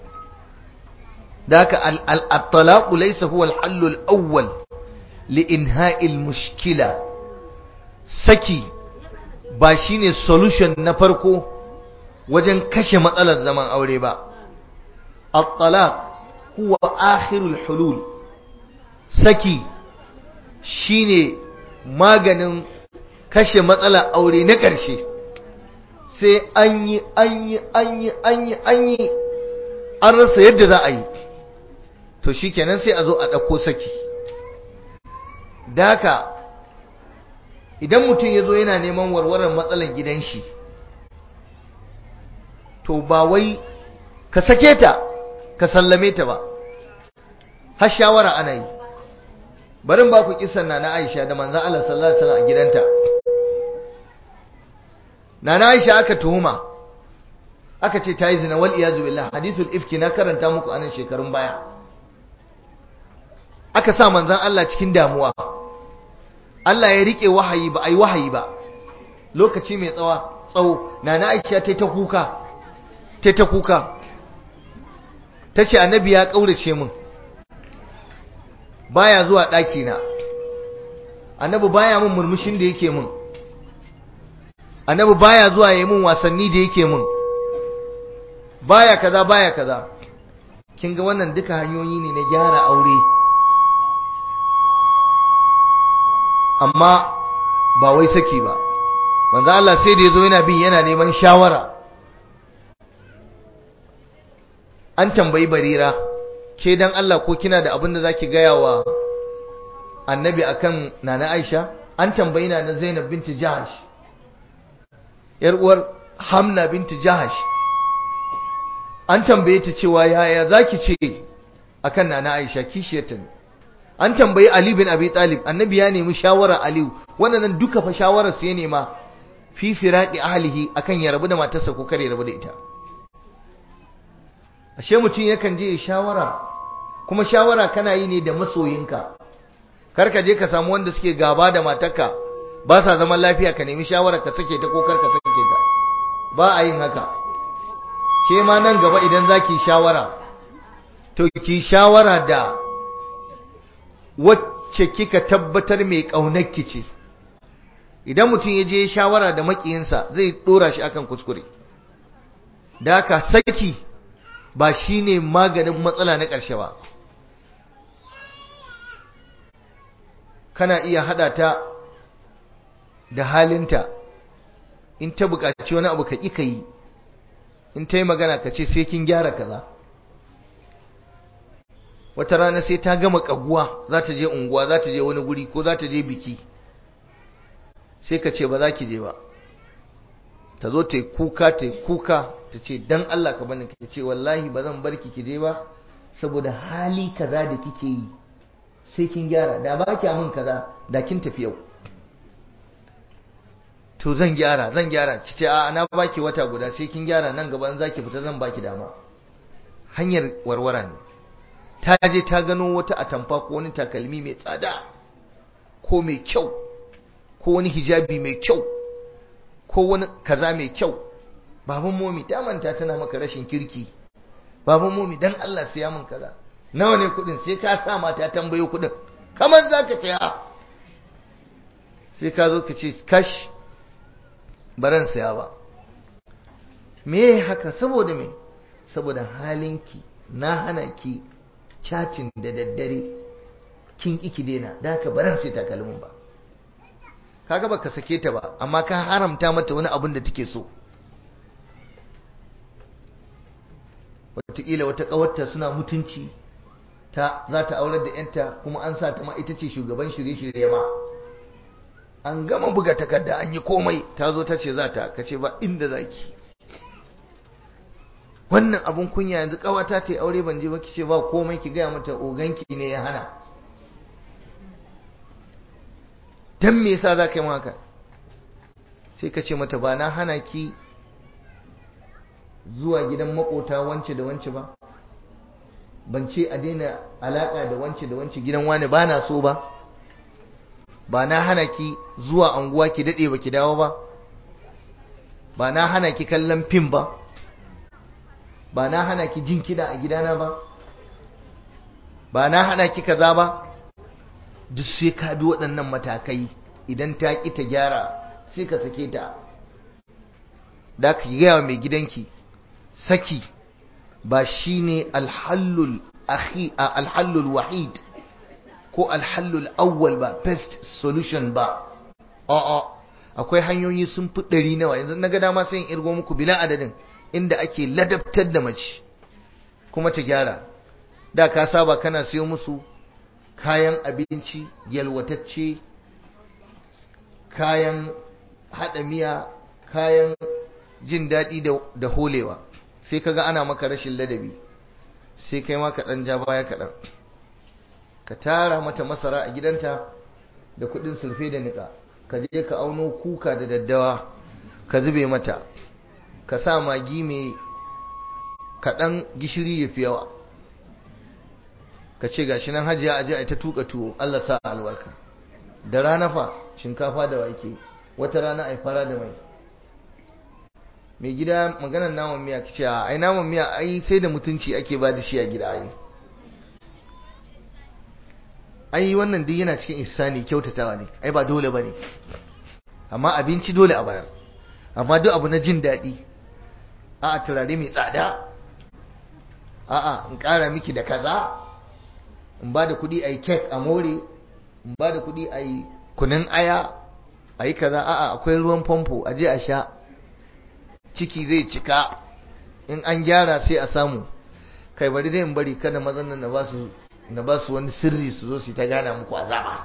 daka al-talaq laysa huwa al-hall al-awwal li inha'i al-mushkila saki ba shine solution na farko wajen kashe matsalar zaman aure ba at-talaq huwa akhirul hulul saki shine maganin kashe matsalar aure na ƙarshe sai an yi an yi an yi an yi an yi an rasa yadda za a yi to shikenan sai a zo a ɗauko saki daka idan mutum ya zo yana neman warwarar matsalar gidan shi to ba wai ka sake ta ka sallame ta ba har shawara ana yi barin ba ku kisan na na Aisha da manzon Allah sallallahu alaihi wasallam a gidanta na na Aisha aka tuhuma aka ce ta yi zina wal iyazu billah hadithul ifki na karanta muku anan shekarun baya aka sa manzon Allah cikin damuwa Allah ya rike wahayi ba ai wahayi ba lokaci mai tsawa tsawo na na Aisha ta ta kuka ta ta kuka tace annabi ya kaurace min baya zuwa ɗaki na annabi baya min murmushin da yake min annabi baya zuwa yayin min wasanni da yake min baya kaza baya kaza kin ga wannan duka hanyoyi ne na gyara aure amma ba wai saki ba manzo Allah sai da yazo yana bin yana neman shawara an tambayi barira ke dan Allah ko kina da abin da zaki gaya wa annabi akan nana Aisha an tambayi nana Zainab binti Jahash yar uwar Hamna binti Jahash an tambaye ta cewa yaya zaki ce akan nana Aisha kishiyarta ne an tambayi Ali bin Abi Talib annabi ya nemi shawara Ali wannan duka fa shawarar su ya nema fi firaqi ahlihi akan ya rabu da matarsa ko kare rabu da ita ashe mutum yakan je ya shawara kuma shawara kana yi ne da masoyinka kar ka je ka samu wanda suke gaba da matarka ba sa zaman lafiya ka nemi shawara ka sake ta ko kar ka sake ta ba a yin haka ke ma nan gaba idan zaki shawara to ki shawara da wacce kika tabbatar mai ƙaunarki ce idan mutum ya je shawara da makiyinsa zai dora shi akan kuskure da haka saki ba shine maganin matsala na ƙarshe ba kana iya hada ta da halinta in ta buƙaci wani abu ka ƙi ka yi in ta yi magana ka ce sai kin gyara kaza wata rana sai ta gama kaguwa za ta je unguwa za ta je wani guri ko za ta je biki sai ka ce ba za ki je ba ta zo ta yi kuka ta yi kuka ta ce dan Allah ka bani ka ce wallahi ba zan bar ki ki je ba saboda hali kaza da kike yi sai kin gyara da ba ki min kaza da kin tafi yau to zan gyara zan gyara ki ce a na baki wata guda sai kin gyara nan gaba in zaki fita zan baki dama hanyar warwara ne ta je ta gano wata atamfa ko wani takalmi mai tsada ko mai kyau ko wani hijabi mai kyau ko wani kaza mai kyau baban momi ta manta tana maka rashin kirki baban momi dan Allah siya min kaza nawa ne kudin sai ka sa mata tambayo kudin kamar zaka saya sai ka zo ka ce kash baran saya ba me haka saboda me saboda halinki na hana ki cacin da daddare kin iki dena da haka baran sai takalmin ba kaga baka sake ta ba amma ka haramta mata wani abin da take so wataƙila wata ƙawarta suna mutunci ta za ta aurar da yanta kuma an sa ta ma ita ce shugaban shirye-shirye ma an gama buga takarda an yi komai ta zo ta ce za ta ka ce ba inda za ki wannan abun kunya yanzu kawata ce aure ban je ba ki ce ba komai ki gaya mata oganki ne ya hana dan me yasa za ka yi haka sai ka ce mata ba na hana ki zuwa gidan makota wance da wance ba ban ce a daina alaka da wance da wance gidan wani ba na so ba ba na hana ki zuwa anguwa ki dade ba ki dawo ba ba na hana ki kallon fim ba ba na hana ki jin kiɗa a gidana ba ba na hana ki kaza ba duk sai ka bi waɗannan matakai idan ta ƙi ta gyara sai ka sake ta da ka gaya wa mai gidanki saki ba shine alhallul akhi alhallul wahid ko alhallul awwal ba best solution ba a'a akwai hanyoyi sun fi ɗari nawa yanzu na ga dama sai in irgo muku bila adadin inda ake ladabtar da mace kuma ta gyara da ka saba kana siyo musu kayan abinci yalwatacce kayan haɗa miya kayan jin daɗi da holewa sai kaga ana maka rashin ladabi sai kai ma ka ɗan ja baya kaɗan ka tara mata masara a gidanta da kuɗin sulfe da niƙa ka je ka auno kuka da daddawa ka zube mata ka sa magi mai kaɗan gishiri ya fi yawa ka ce gashi nan hajiya aje a ta tuka tuwo Allah sa albarka da rana fa shinkafa da wake wata rana ai fara da mai mai gida maganar naman miya kice ai naman miya ai sai da mutunci ake ba da shi a gida ai ai wannan duk yana cikin ihsani kyautatawa ne ai ba dole bane amma abinci dole a bayar amma duk abu na jin daɗi a'a turare mai tsada a'a in ƙara miki da kaza in ba da kuɗi a yi kek a more in ba da kuɗi a yi kunin aya a yi kaza a'a akwai ruwan famfo a je a sha ciki zai cika in an gyara sai a samu kai bari dai in bari kada mazan nan na ba su na ba su wani sirri su zo su ta gana muku azaba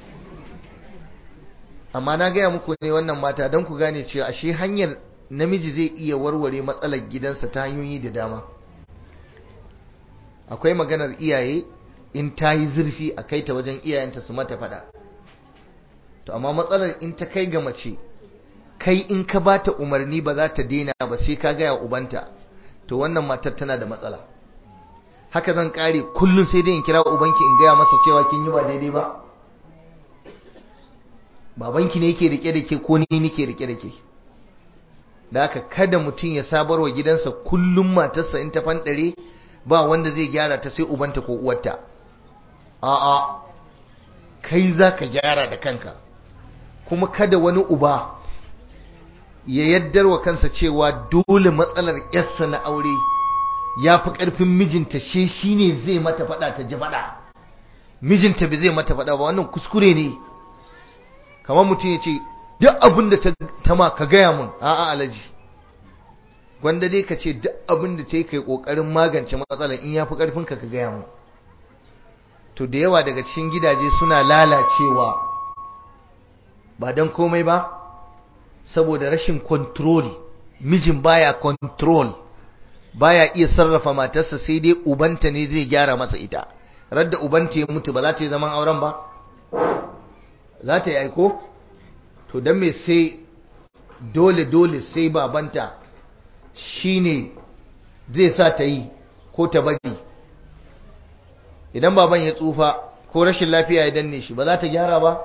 amma na gaya muku ne wannan mata don ku gane cewa ashe hanyar namiji zai iya warware matsalar gidansa ta hanyoyi da dama akwai maganar iyaye in ta yi zurfi a kai ta wajen iyayenta su mata fada to amma matsalar in ta kai ga mace kai in ka ba ta umarni ba za ta daina ba sai ka gaya ubanta to wannan matar tana da matsala haka zan kare kullum sai dai in kira ubanki in gaya masa cewa kin yi ba daidai ba babanki ne yake rike da ke ko ni nake rike da ke da haka kada mutum ya sabar wa gidansa kullum matarsa in ta fanɗare ba wanda zai gyara ta sai ubanta ko uwarta a'a kai za ka gyara da kanka kuma kada wani uba ya yaddar wa kansa cewa dole matsalar yarsa na aure ya fi ƙarfin mijinta she shi ne zai mata faɗa ta ji faɗa mijinta bai zai mata faɗa ba wannan kuskure ne kamar mutum ya ce duk abin da ta ma ka gaya mun a'a alaji gwanda dai ka ce duk abin da ta yi kai kokarin magance matsalar in ya fi karfin ka ka gaya mun to da yawa daga cikin gidaje suna lalacewa ba don komai ba saboda rashin control mijin baya control baya iya sarrafa matarsa sai dai ubanta ne zai gyara masa ita radda ubanta ya mutu ba za ta yi zaman auren ba za ta yi aiko to don me sai dole dole sai babanta shine zai sa ta yi ko ta bari idan baban ya tsufa ko rashin lafiya ya danne shi ba za ta gyara ba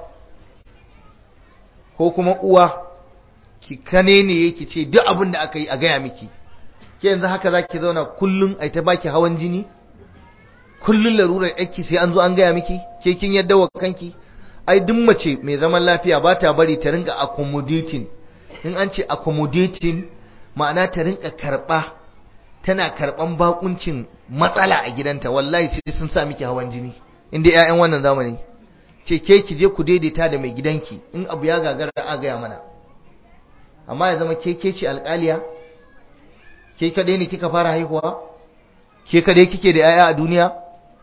ko kuma uwa ki kane ne yake ce duk abin da aka yi a gaya miki ke yanzu haka za ki zauna kullum a ta baki hawan jini kullum larurar yaki sai an zo an gaya miki ke kin yadda wa kanki ai duk mace mai zaman lafiya ba ta bari ta ringa accommodating in an ce accommodating ma'ana ta rinka karba tana karban bakuncin matsala a gidanta wallahi sai sun sa miki hawan jini inda ƴaƴan wannan zamani ce ke ki je ku daidaita da mai gidanki in abu ya gagara a gaya mana amma ya zama ke ke ce alƙaliya ke kadai ne kika fara haihuwa ke kadai kike da ƴaƴa a duniya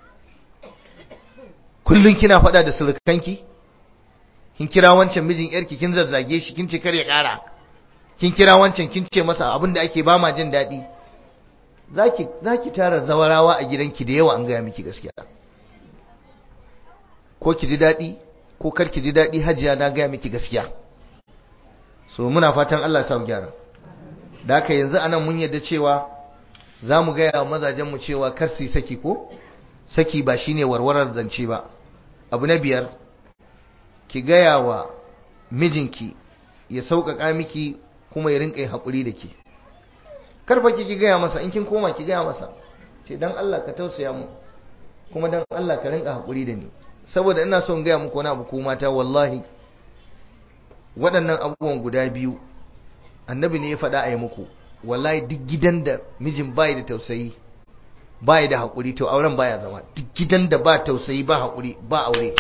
kullun kina faɗa da surukanki kin kira wancan mijin yarki kin zazzage shi kin ce kar ya ƙara kin kira wancan kin ce masa abin da ake ba ma jin daɗi za ki tara zawarawa a gidanki da yawa an gaya miki gaskiya ko ki ji daɗi ko kar ki ji daɗi hajiya na gaya miki gaskiya so muna fatan Allah sa gyara da haka yanzu anan mun yadda cewa za mu gaya wa mazajenmu cewa kar su saki ko saki ba shine warwarar zance ba abu na biyar ki gaya wa mijinki ya sauƙaƙa miki kuma ya rinƙa haƙuri da ke karfa ki gaya masa in kin koma ki gaya masa ce dan Allah ka tausaya mu kuma dan Allah ka rinƙa haƙuri da ni saboda ina son gaya muku wani abu ko mata wallahi waɗannan abubuwan guda biyu annabi ne ya faɗa a yi muku wallahi duk gidan da mijin bai da tausayi bai da haƙuri to auren baya zama duk gidan da ba tausayi ba haƙuri ba aure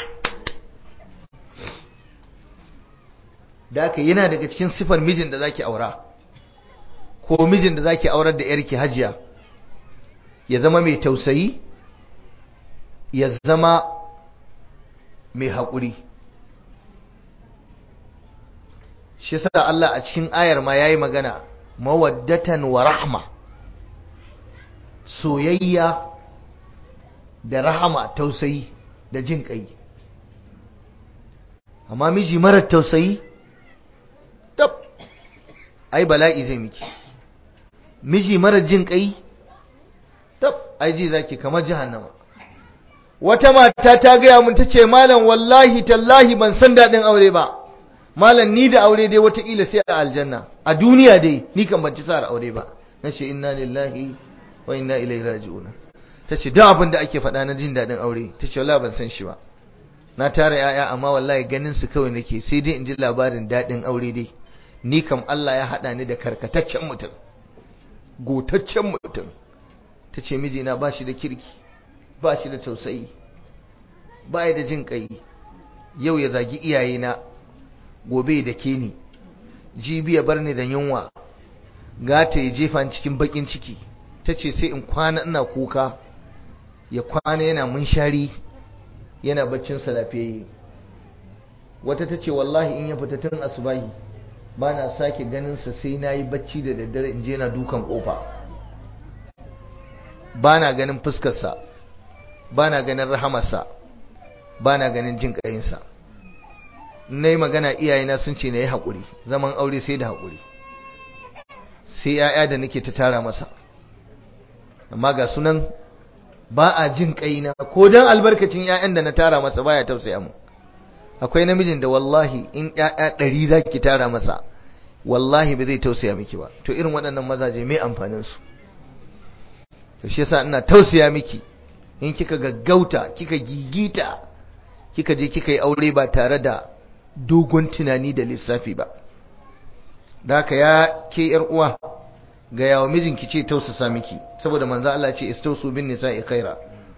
da haka yana daga cikin sifar mijin da zaki aura ko mijin da zaki aurar da yarki hajiya ya zama mai tausayi ya zama mai haƙuri shi sa Allah a cikin ayar ma yayi magana mawaddatan wa rahma soyayya da rahama tausayi da jin kai amma miji marar tausayi tab ai bala'i zai miki miji marar jin kai tab ai ji zaki kamar jahannama wata mata ta gaya mun tace malam wallahi tallahi ban san dadin aure ba malam ni da aure dai wataƙila sai a aljanna a duniya dai ni kan ban ci sa aure ba nace inna lillahi wa inna ilaihi raji'un tace duk abin da ake faɗa na jin dadin aure tace wallahi ban san shi ba na tara yaya amma wallahi ganin su kawai nake sai dai in ji labarin dadin aure dai ni kam Allah ya haɗa ni da karkataccen mutum gotaccen mutum tace mijina ba shi da kirki ba shi da tausayi ba da jin kai yau ya zagi iyayena gobe da ke ni jibi ya bar ni da yunwa gata ya jefa cikin bakin ciki ta ce sai in kwana ina kuka ya kwana yana munshari yana baccinsa lafiyayye wata ta ce wallahi in ya fita tun asubahi ba na sake ganinsa sai na yi bacci da daddare in je na dukan kofa ba na ganin fuskarsa ba na ganin rahamarsa ba na ganin jin ƙayinsa na yi magana iyayena sun ce na yi haƙuri zaman aure sai da haƙuri sai ‘ya'ya da nake ta tara masa amma ga sunan ba a jin ƙaina ko don albarkacin ‘ya'yan da na tara masa baya tausaya mu akwai namijin da wallahi in ‘ya'ya ɗari za ki tara masa wallahi ba zai tausaya miki ba to irin waɗannan mazaje mai amfaninsu to shi yasa ina tausaya miki in kika gaggauta kika gigita kika je kika yi aure ba tare da dogon tunani da lissafi ba da haka ya ke yar uwa ga yawa mijinki ce tausasa miki saboda manzo Allah ce istausu bin nisa'i khaira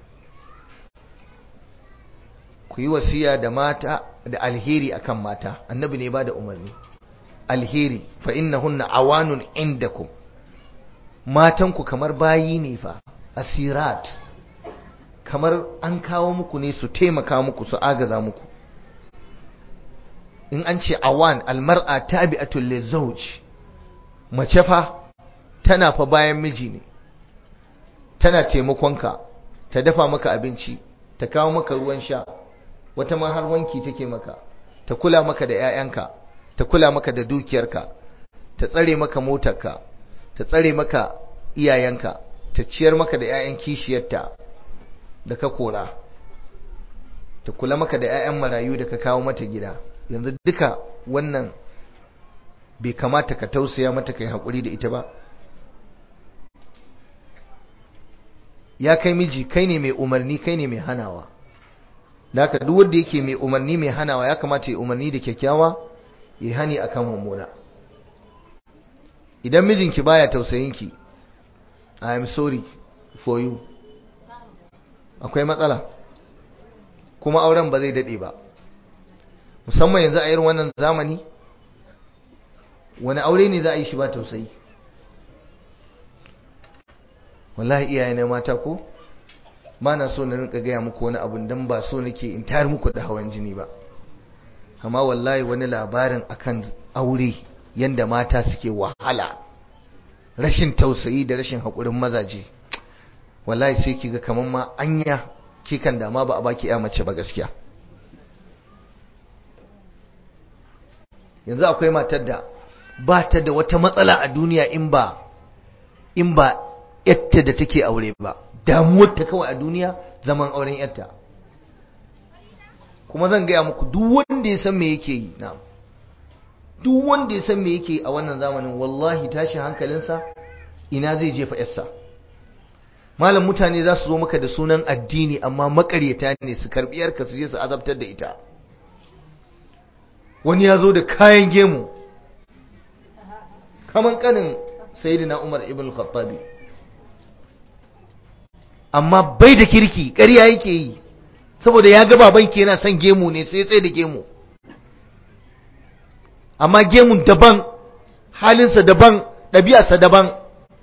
ku yi wasiya da mata da alheri akan mata annabi ne ba da umarni alheri fa innahunna awanun indakum matanku kamar bayi ne fa asirat kamar an kawo muku ne su taimaka muku su agaza muku in an ce awan almar'a tabi'atul lizawj mace fa tana fa bayan miji ne tana taimakonka ta dafa maka abinci ta kawo maka ruwan sha wata ma har wanki take maka ta kula maka da 'ya'yanka ta kula maka da dukiyarka ta tsare maka motarka ta tsare maka iyayenka ta ciyar maka da 'ya'yan kishiyarta da ka kora ta kula maka da 'ya'yan marayu da ka kawo mata gida yanzu duka wannan bai kamata ka tausaya mata kai haƙuri da ita ba ya kai miji kai ne mai umarni kai ne mai hanawa da haka duk wanda yake mai umarni mai hanawa ya kamata ya umarni da kyakkyawa ya hani akan mummuna idan mijinki baya tausayinki i am sorry for you akwai matsala kuma auren ba zai dade ba musamman yanzu a irin wannan zamani wani aure ne za a yi shi ba tausayi wallahi iyaye na mata ko ba na so na rinka gaya muku wani abun don ba so nake in tayar muku da hawan jini ba amma wallahi wani labarin akan aure yanda mata suke wahala rashin tausayi da rashin haƙurin mazaje wallahi sai kiga kaman ma anya ki kan dama ba a baki ya mace ba gaskiya yanzu akwai matar da ba ta da wata matsala a duniya in ba in ba yatta da take aure ba damuwar ta kawai a duniya zaman auren yatta kuma zan gaya muku duk wanda ya san me yake yi na duk wanda ya san me yake a wannan zamanin wallahi tashi hankalinsa ina zai jefa yarsa malam mutane za su zo maka da sunan addini amma makaryata ne su karbi yarka su je su azabtar da ita wani ya zo da kayan gemu kaman kanin sayyidina Umar ibn Khattabi amma bai da kirki ƙarya yake yi saboda ya ga babanki yana son gemu ne sai tsaye da gemu amma gemun daban halinsa daban ɗabi'arsa daban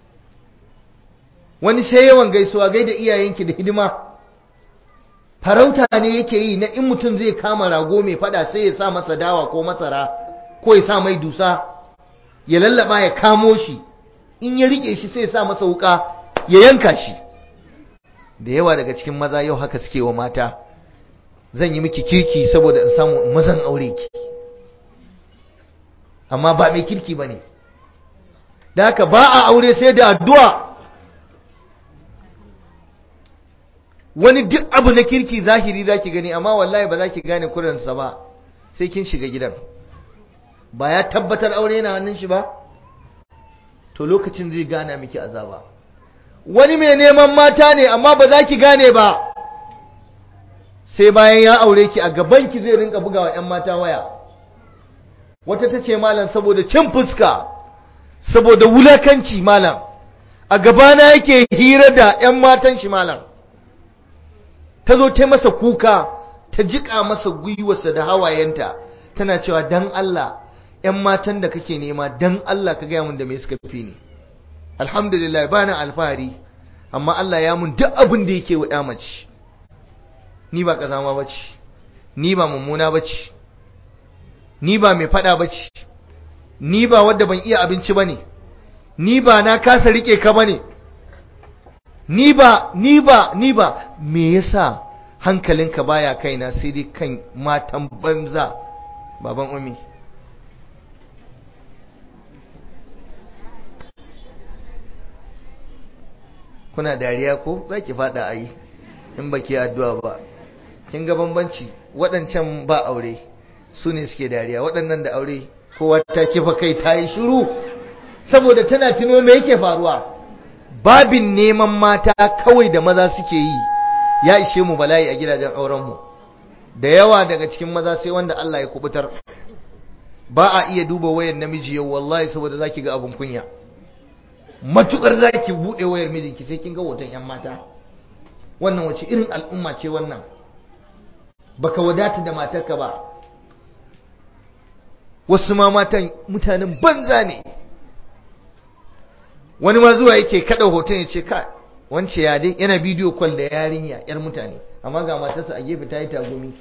wani sai yawan gaisuwa gai da iyayenki da hidima farauta ne yake yi na in mutum zai kama rago mai fada sai ya sa masa dawa ko masara ko ya sa mai dusa ya lallaba ya kamo shi in ya rike shi sai ya sa masa wuka ya yanka shi da yawa daga cikin maza yau haka suke wa mata zan yi miki kirki saboda in samu mazan aure ki amma ba mai kirki ba ne da haka ba a aure sai da addu'a wani duk abu na kirki zahiri za ki gani amma wallahi ba za ki gane kuransa ba sai kin shiga gidan ba ya tabbatar aure yana hannun shi ba to lokacin zai gana miki azaba wani mai neman mata ne amma ba za ki gane ba sai bayan ya aure ki a gaban ki zai rinka bugawa 'yan mata waya wata ta ce malam saboda cin fuska saboda wulakanci malam a gabana yake hira da 'yan matan shi malam ta zo ta masa kuka ta jiƙa masa gwiwarsa da hawayenta tana cewa dan Allah 'yan matan da kake nema dan Allah ka gaya mun da me suka fi ni alhamdulillah ba na alfahari amma Allah ya mun duk abin da yake wa ya mace ni ba kazama bace ni ba mummuna bace ni ba mai fada bace ni ba wadda ban iya abinci bane ni ba na kasa rike ka bane ni ba ni ba ni ba me yasa hankalinka baya kaina sai dai kan matan banza baban umi kuna dariya ko za ki fada a yi in ba ki addu'a ba kin ga bambanci waɗancan ba aure su ne suke dariya waɗannan da aure kowa ta kifa kai ta yi shiru saboda tana tuno me yake faruwa babin neman mata kawai da maza suke yi ya ishe mu bala'i a gidajen aurenmu da yawa daga cikin maza sai wanda Allah ya kubutar ba a iya duba wayar namiji yau wallahi saboda zaki ga abun kunya matukar zaki bude wayar mijinki sai kin ga hoton yan mata wannan wace irin al'umma ce wannan baka wadata da matarka ba wasu ma matan mutanen banza ne wani ma zuwa yake kada hoton ya ce ka wance ya dai yana bidiyo kwal da yarinya yar mutane amma ga matarsa a gefe ta yi tagumi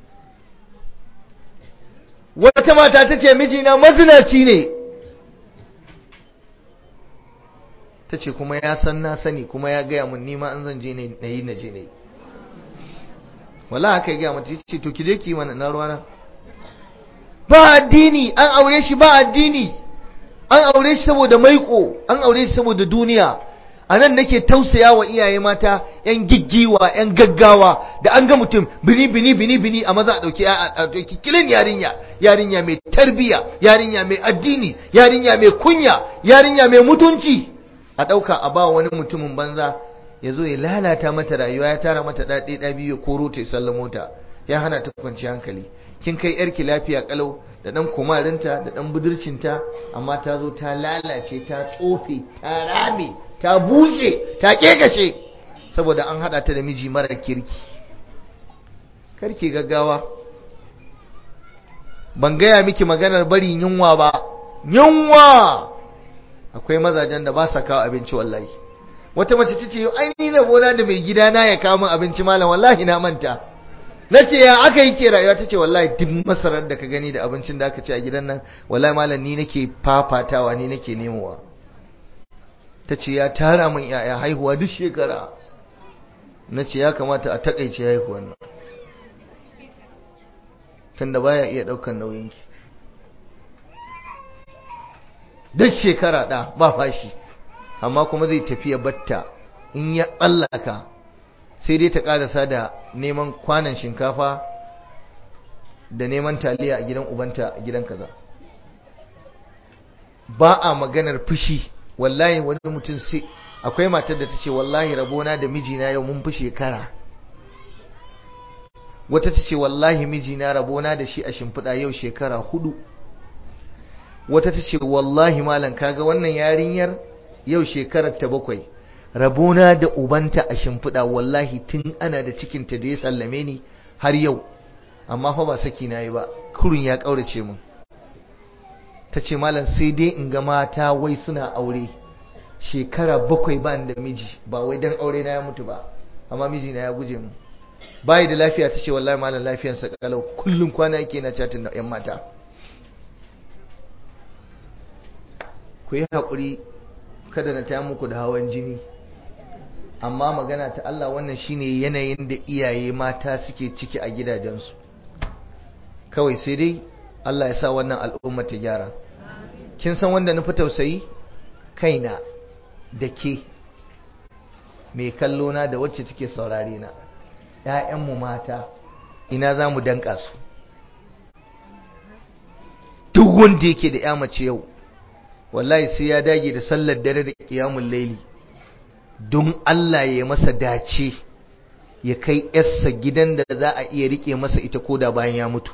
wata mata ta ce mijina mazinaci ne ta ce kuma ya san na sani kuma ya gaya mun nima an zan je na yi na je na yi wala haka ya gaya mata ce to ki je ki mana na ruwana ba addini an aure shi ba addini an aure shi saboda maiko an aure shi saboda duniya a nan nake tausaya wa iyaye mata yan giggiwa yan gaggawa da an ga mutum bini bini bini bini a maza a dauki a dauki kilin yarinya yarinya mai tarbiya yarinya mai addini yarinya mai kunya yarinya mai mutunci a dauka a ba wani mutumin banza ya zo ya lalata mata rayuwa ya tara mata daɗe ɗa biyu ko rota ya sallamo ta ya hana ta kwanci hankali kin kai yarki lafiya kalau da dan kumarinta da dan budurcinta amma ta zo ta lalace ta tsofe ta rame ta bushe ta kegashe saboda an hada ta da miji mara kirki karki gaggawa ban gaya miki maganar bari yunwa ba yunwa akwai mazajen da ba sa kawo abinci wallahi wata mace ta ce ai ni na bona da mai gidana ya kawo min abinci malam wallahi na manta na ce ya aka yi ke rayuwa ta ce wallahi duk masarar da ka gani da abincin da aka ce a gidan nan wallahi malam ni nake fafatawa ni nake nemowa ta ce ya tara min yaya haihuwa duk shekara na ce ya kamata a takaice haihuwan nan tunda baya iya daukan nauyinki duk shekara da ba fashi amma kuma zai tafiya batta in ya tsallaka sai dai ta karasa da neman kwanan shinkafa da neman taliya a gidan ubanta a gidan kaza ba a maganar fushi wallahi wani mutum sai akwai matar da ta ce wallahi rabona da mijina yau mun fi shekara wata ta ce wallahi mijina rabona da shi a shimfiɗa yau shekara hudu wata ta ce wallahi malam kaga wannan yarinyar yau shekarar ta bakwai rabona da ubanta a shimfiɗa wallahi tun ana da cikinta da ya sallame ni har yau amma fa ba saki na yi ba kurun ya ƙaurace min ta ce malam sai dai in ga mata wai suna aure shekara bakwai ba da miji ba wai dan aure na ya mutu ba amma miji na ya guje mu bayi da lafiya ta ce wallahi malam lafiyarsa kalau kullum kwana yake na chatin da yan mata ku yi haƙuri kada na taya muku da hawan jini amma magana ta Allah wannan shine yanayin da iyaye mata suke ciki a gidajensu kawai sai dai Allah ya sa wannan al'umma ta gyara kin san wanda nufi tausayi kaina da ke mai kallo na da wacce take saurare na ‘ya'yanmu mata ina za mu danka su duk wanda yake da ‘ya mace yau wallahi sai ya dage da sallar dare da ƙiyamun laili don Allah ya masa dace ya kai ‘yarsa gidan da za a iya riƙe masa ita koda bayan ya mutu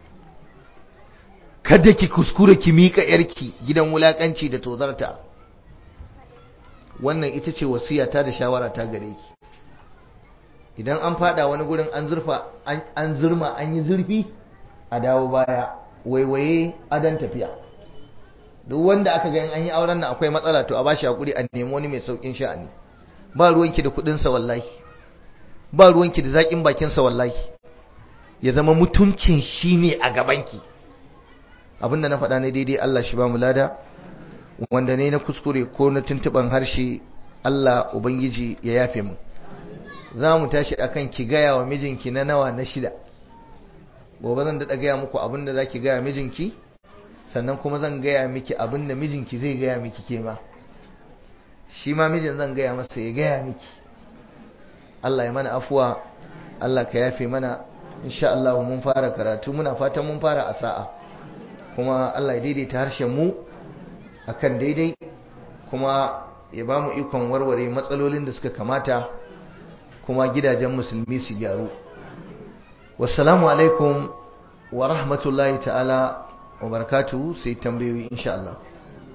kada ki kuskura ki miƙa ‘yarki gidan wulaƙanci da tozarta wannan ita ce wasiyata da shawara ta gare ki idan an fada wani gurin an zurfa an zurma an yi zurfi a dawo baya waiwaye adan tafiya duk wanda aka ga an yi auren nan akwai matsala to a bashi hakuri a nemi wani mai saukin sha'ani ba ruwanki da kudin sa wallahi ba ruwanki da zakin bakin sa wallahi ya zama mutuncin shi ne a gabanki abinda na faɗa ne daidai Allah shi ba mu lada wanda ne na kuskure ko na tuntuban harshe Allah ubangiji ya yafe mu za mu tashi akan ki gaya wa mijinki na nawa na shida gobe zan daɗa gaya muku abin da za ki gaya mijinki sannan kuma zan gaya miki abin da mijinki zai gaya miki ke ma shi ma mijin zan gaya masa ya gaya miki Allah ya mana afuwa Allah ka yafe mana insha Allah mun fara karatu muna fatan mun fara a sa'a kuma Allah ya daidaita harshen mu akan daidai kuma ya ba mu ikon warware matsalolin da suka kamata kuma gidajen musulmi su gyaru wassalamu alaikum wa rahmatullahi ta'ala wa barakatuhu sai tambayoyi insha Allah